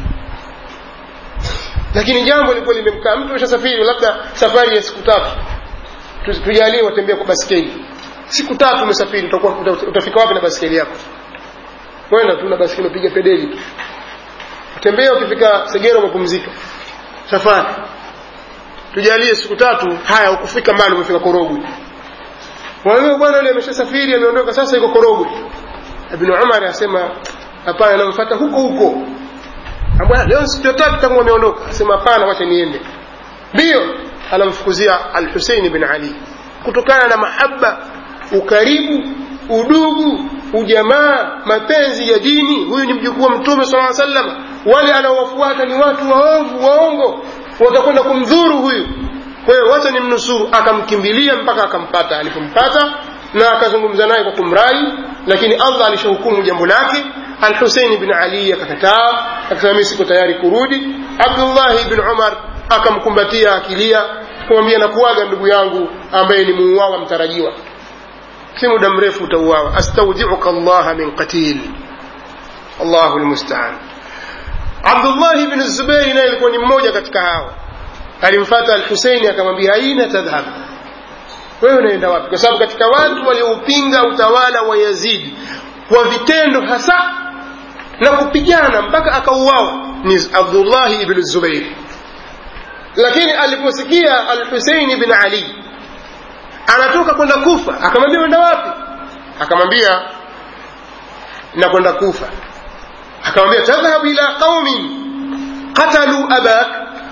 lakini jambo lilikuwa limemkaa mtu ashasafiri labda safari ya siku tatu tujalie watembea kwa baskeli siku tatu umesafiri utakuwa uta- utafika wapi na baskeli yako kwenda tu na baskeli upiga pedeli tu tembea ukifika segera umepumzika safari tujalie siku tatu haya ukufika mbali umefika korogwe kwa hiyo bwana yule ameshasafiri ameondoka sasa iko korogwe ibn umar asema hapana namfuata huko huko Ambwa, leo siku tatu tangu ameondoka asema hapana wacha niende ndio anamfukuzia al-Husayn bin Ali kutokana na mahaba ukaribu udugu ujamaa mapenzi ya dini huyu ni mjukuu wa mtume sallallahu alaihi wasallam wale anaowafuata ni watu waovu waongo watakwenda kumdhuru huyu kwa hiyo wacha ni mnusuru akamkimbilia mpaka akampata alipompata na akazungumza naye kwa kumrai lakini allah alishahukumu jambo lake alhusein bin ali akakataa akasema mimi siko tayari kurudi abdullahi bin umar akamkumbatia akilia kumwambia nakuaga ndugu yangu ambaye ni muuawa mtarajiwa si muda mrefu utauawa astaudiuka allaha min qatil allahu lmustaan abdullahi bin zubeiri naye alikuwa ni mmoja katika hawa alimfata alhuseini akamwambia aina tadhhab wewe unaenda wapi kwa sababu katika watu walioupinga utawala wa yazidi kwa vitendo hasa na kupigana mpaka akauawa ni abdullahi ibn zubair lakini aliposikia alhuseini bin ali anatoka kwenda kufa akamwambia wenda wapi akamwambia nakwenda kufa akamwambia tadhhabu ila qaumin qatalu abak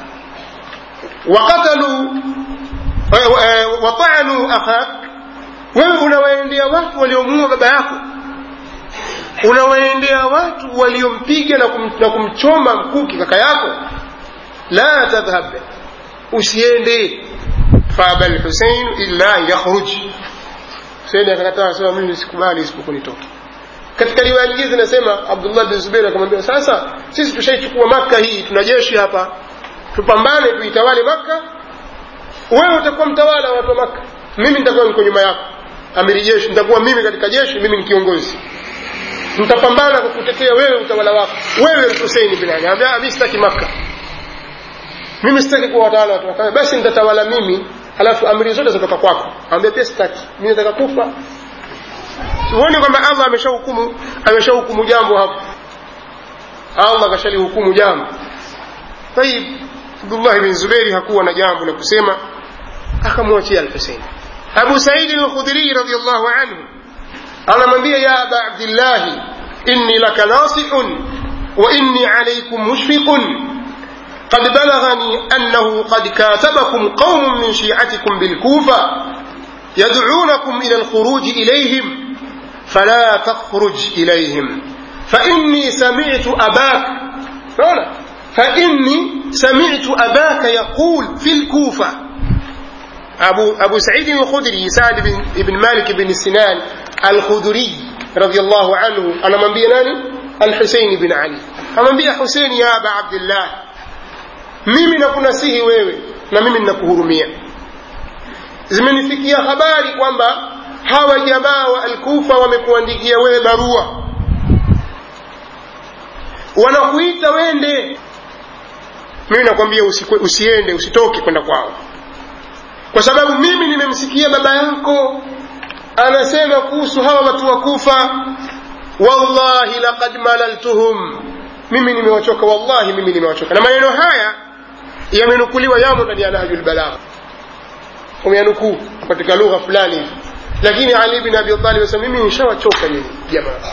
وقتلوا وطعنوا أخاك wewe unawaendea watu waliomuua baba yako unawaendea watu waliompiga na, kum, na kumchoma mkuki kaka yako la tadhhab usiende faaba lhusein illa an yakhruj huseini akakataa asema mimi sikubali isipokuwa nitoke katika riwaya nyingine zinasema abdullah bin zubeir akamwambia sasa sisi tushaichukua maka hii tuna jeshi hapa tupambane tuitawale maka wewe utakuwa mtawala wa watu wa maka mimi nitakuwa niko nyuma yako amiri jeshi nitakuwa mimi katika jeshi mimi ni kiongozi nitapambana kwa kutetea wewe utawala wako wewe huseini bin ali ambia mimi sitaki maka mimi sitaki kuwa watawala watu wakawe basi nitatawala mimi halafu amri zote zitatoka kwako ambia pia sitaki mimi nataka kufa huoni kwamba allah ameshahukumu ameshahukumu jambo hapo allah kashalihukumu jambo طيب abdullah bin zubairi hakuwa na jambo la kusema akamwachia alhusein abu saidi lkhudhrii radiallahu anhu anamwambia ya aba abdillahi inni laka nasihun wa inni alaikum mushfiqun قد بلغني أنه قد كاتبكم قوم من شيعتكم بالكوفة يدعونكم إلى الخروج إليهم فلا تخرج إليهم فإني سمعت أباك فهنا فإني سمعت أباك يقول في الكوفة أبو, أبو سعيد الخدري سعد بن, بن مالك بن سنان الخدري رضي الله عنه أنا من بيناني الحسين بن علي أنا بي حسين يا أبا عبد الله mimi nakunasihi wewe na mimi ninakuhurumia zimenifikia habari kwamba hawa jamaa wa alkufa wamekuandikia wewe barua wanakuita wende mimi nakwambia usiende usitoke kwenda kwao kwa sababu mimi nimemsikia baba yako anasema kuhusu hawa watu wa kufa wallahi laqad malaltuhum mimi nimewachoka wallahi mimi nimewachoka na maneno haya yamenukuliwa yamo ndani ya nahjul balagha umeyanukuu katika lugha fulani hivi lakini ali bin abi talib asema mimi nishawachoka nyinyi jamaa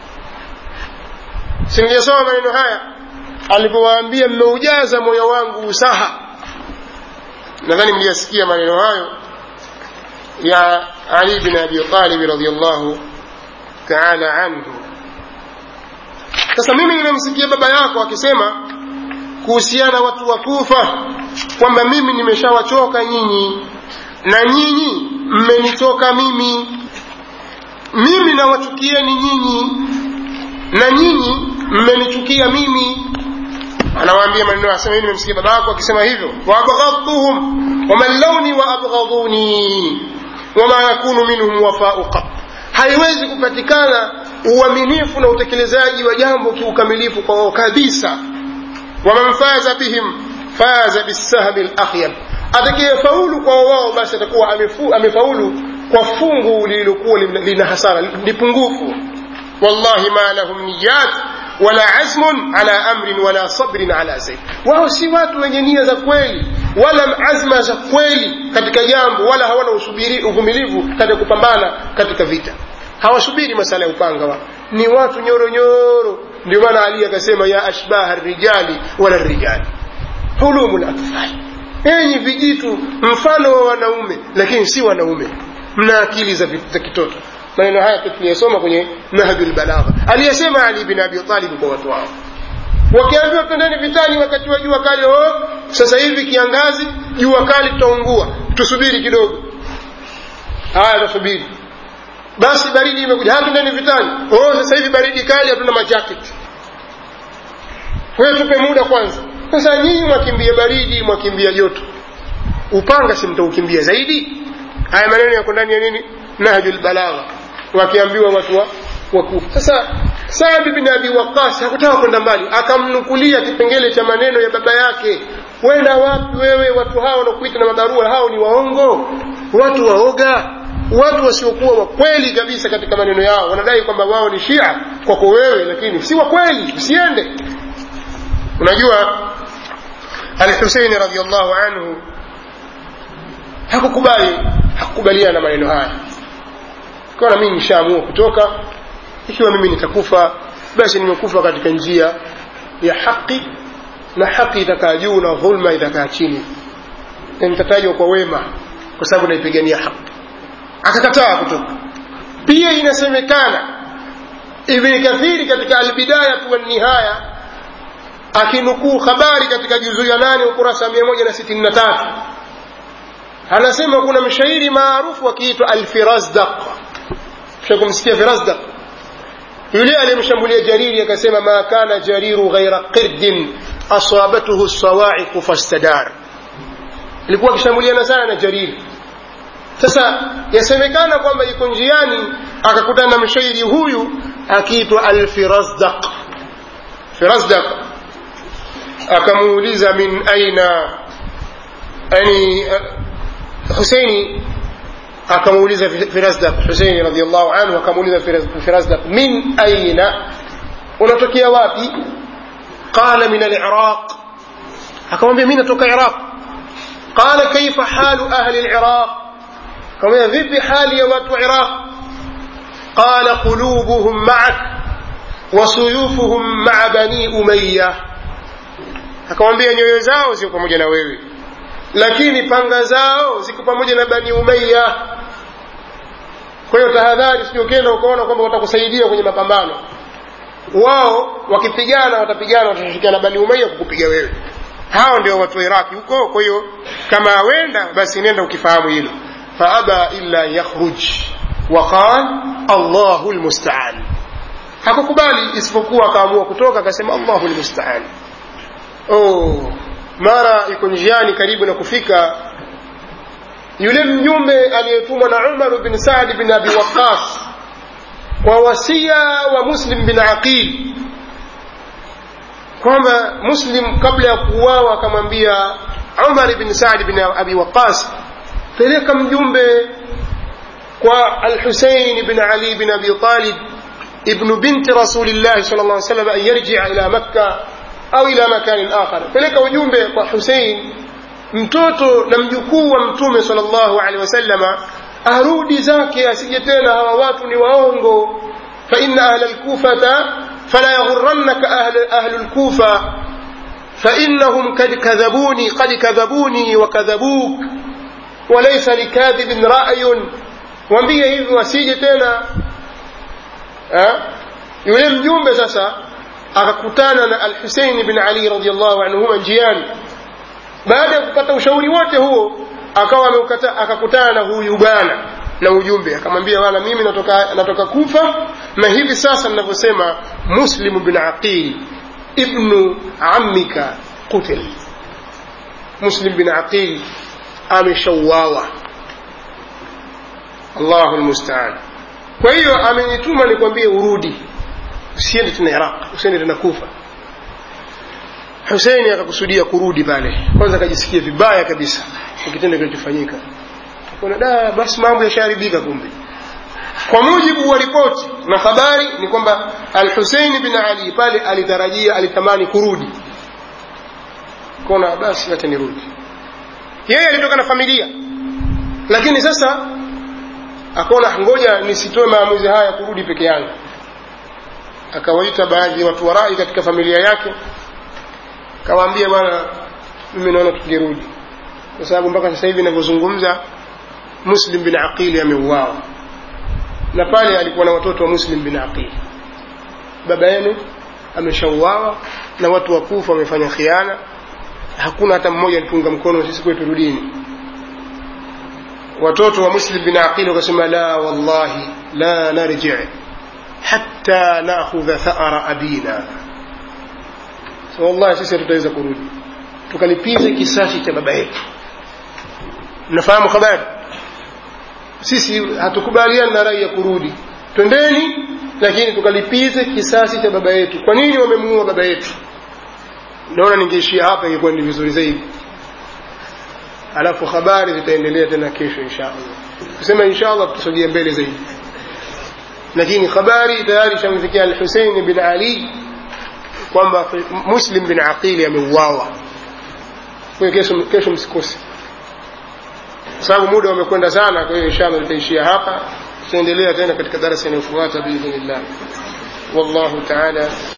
singesoma maneno haya alipowaambia mmeujaza moyo wangu usaha nadhani mliyasikia maneno hayo ya ali bin abi talib radiallahu taala anhu sasa mimi nimemsikia baba yako akisema kuhusiana watu wa kufa kwamba mimi nimeshawachoka nyinyi na nyinyi mmenitoka mimi mimi nawachukieni nyinyi na nyinyi mmenichukia mimi anawaambia maneno asema nimemsikia baba yako akisema hivyo waabghadtuhum wamallawni waabghaduni wama yakunu minhum wafau qat haiwezi kupatikana uaminifu na utekelezaji wa jambo kiukamilifu kwao kabisa waman faza bihim faza bisahmi lakhyab atakayefaulu kwa wao basi atakuwa amefu, amefaulu kwa fungu lililokuwa lina hasara ni pungufu wallahi ma lahum niyat wala azmun ala amrin wala sabrin ala zaid wao si watu wenye nia za kweli wala azma za kweli katika jambo wala hawana usubiri uvumilivu katika kupambana katika vita hawasubiri masala ya upanga wa ni watu nyoro nyoro ndio maana ali akasema ya ashbaha rijali wala rijali hulumul atfal enyi vijitu mfano wa wanaume lakini si wanaume mna akili za, za kitoto maneno haya tuliyasoma kwenye nahjul balagha aliyesema ali bin abi talib kwa watu wao wakiambiwa twendeni vitani wakati wa jua kali oh, sasa hivi kiangazi jua kali tutaungua tusubiri kidogo haya tusubiri basi baridi imekuja hatundeni vitani oh, sasa hivi baridi kali hatuna majaketi kwahiyo tupe muda kwanza sasa nyinyi mwakimbia baridi mwakimbia joto upanga si mtaukimbia zaidi haya maneno yako ndani ya nini nahjul balagha wakiambiwa watu wa wakufa sasa Saad bin Abi Waqqas hakutaka kwenda mbali, akamnukulia kipengele cha maneno ya baba yake. Wenda wapi wewe? Watu hao wanakuita na mabarua hao ni waongo, watu waoga, watu wasiokuwa wa kweli kabisa katika maneno yao. Wanadai kwamba wao ni Shia kwako wewe, lakini si wa kweli, usiende. Unajua Al-Husaini radhiallahu anhu hakukubali, hakukubaliana na maneno haya, kaona mimi nishaamua kutoka ikiwa mimi nitakufa basi nimekufa katika njia ya haki na haki itakaa juu na dhulma itakaa chini na nitatajwa kwa wema kwa sababu naipigania haki akakataa kutoka pia inasemekana ibni kathiri katika albidaya wa nihaya akinukuu habari katika juzuu ya nane ukurasa mia moja na sitini na tatu anasema kuna mshairi maarufu akiitwa alfirazdaq shakumsikia firazdaq yule aliyemshambulia jariri akasema ma kana jariru ghaira qirdin asabatuhu sawaiqu fastadar ilikuwa akishambuliana sana na jariri sasa yasemekana kwamba yuko njiani akakutana na mshairi huyu akiitwa alfirazdaq firazdaq akamuuliza min aina yani huseini akamuuliza Firazdaq Husaini radhiallahu anhu akamuuliza Firazdaq min aina unatokea wapi qala min al-Iraq akamwambia mimi natoka Iraq qala kaifa halu ahli al-Iraq akamwambia vipi hali ya watu wa Iraq qala qulubuhum ma'ak wa suyufuhum ma'a bani umayya akamwambia nyoyo zao ziko pamoja na wewe lakini panga zao ziko pamoja na bani umayya kwa hiyo tahadhari sio ukienda ukaona kwamba watakusaidia kwenye mapambano wao wakipigana watapigana watashirikiana na bani umayya kukupiga wewe hao ndio watu wa iraki huko kwa hiyo kama wenda basi nenda ukifahamu hilo faaba illa yakhruj waqal allahu lmustaan hakukubali isipokuwa akaamua kutoka akasema allahu lmustaan oh mara iko njiani karibu na kufika yule mjumbe aliyetumwa na Umar bin Saad bin Abi Waqqas kwa wasia wa Muslim bin Aqil kwamba Muslim kabla ya kuuawa akamwambia Umar bin Saad bin Abi Waqqas peleka mjumbe kwa Al-Husayn bin Ali bin Abi Talib ibn binti Rasulillah sallallahu alaihi wasallam an yarji'a ila Makkah au ila makanin akhar peleka ujumbe kwa Hussein mtoto na mjukuu wa mtume sallallahu alaihi wasallama arudi zake asije tena hawa watu ni waongo fa inna ahla alkufata fala yaghurrannaka ahlu ahlu alkufa فإنهم قد كذبوني قد كذبوني وكذبوك وليس لكاذب رأي وambie hivi wasije tena yule mjumbe sasa akakutana na Al-Husayn bin Ali radhiyallahu anhuma njiani. Baada ya kupata ushauri wote huo, akawa ameukata akakutana na huyu bwana na ujumbe, akamwambia bwana, mimi natoka natoka Kufa na hivi sasa ninavyosema, Muslim bin Aqil ibnu ammika qutil. Muslim bin Aqil ameshauawa. Allahu almusta'an. Kwa hiyo amenituma nikwambie urudi usiende tena Iraq, usiende tena Kufa. Huseini akakusudia kurudi pale, kwanza akajisikia vibaya kabisa kwa kitendo kilichofanyika, kuna da basi mambo yashaharibika kumbe kwa mujibu wa ripoti na habari ni kwamba al-Husein bin Ali pale alitarajia alitamani kurudi kona basi hata nirudi yeye alitoka na familia lakini sasa akaona ngoja nisitoe maamuzi haya kurudi peke yangu akawaita baadhi ya watu warai katika familia yake kawaambia bwana mimi naona tukirudi kwa sababu mpaka sasa hivi ninavyozungumza muslim bin aqili ameuawa na pale alikuwa na watoto wa muslim bin aqili baba yenu ameshauawa na watu wa kufa wamefanya khiana hakuna hata mmoja alitunga mkono sisi kwetu rudini watoto wa muslim bin aqili wakasema la wallahi la narji hatta nakhudha thara abina so wallahi sisi hatutaweza kurudi tukalipize kisasi cha baba yetu nafahamu habari sisi hatukubaliani na rai ya kurudi twendeni lakini tukalipize kisasi cha baba yetu kwa nini wamemuua baba yetu naona ningeishia hapa ingekuwa ni vizuri zaidi alafu habari zitaendelea tena kesho inshallah kusema inshallah tutasogea mbele zaidi lakini habari tayari shamfikia al-Husayn bin Ali kwamba Muslim bin Aqili ameuawa kwa kesho kesho msikose kwa sababu muda umekwenda sana kwa hiyo inshallah tutaishia hapa tutaendelea tena katika darasa inayofuata biidhnillah wallahu ta'ala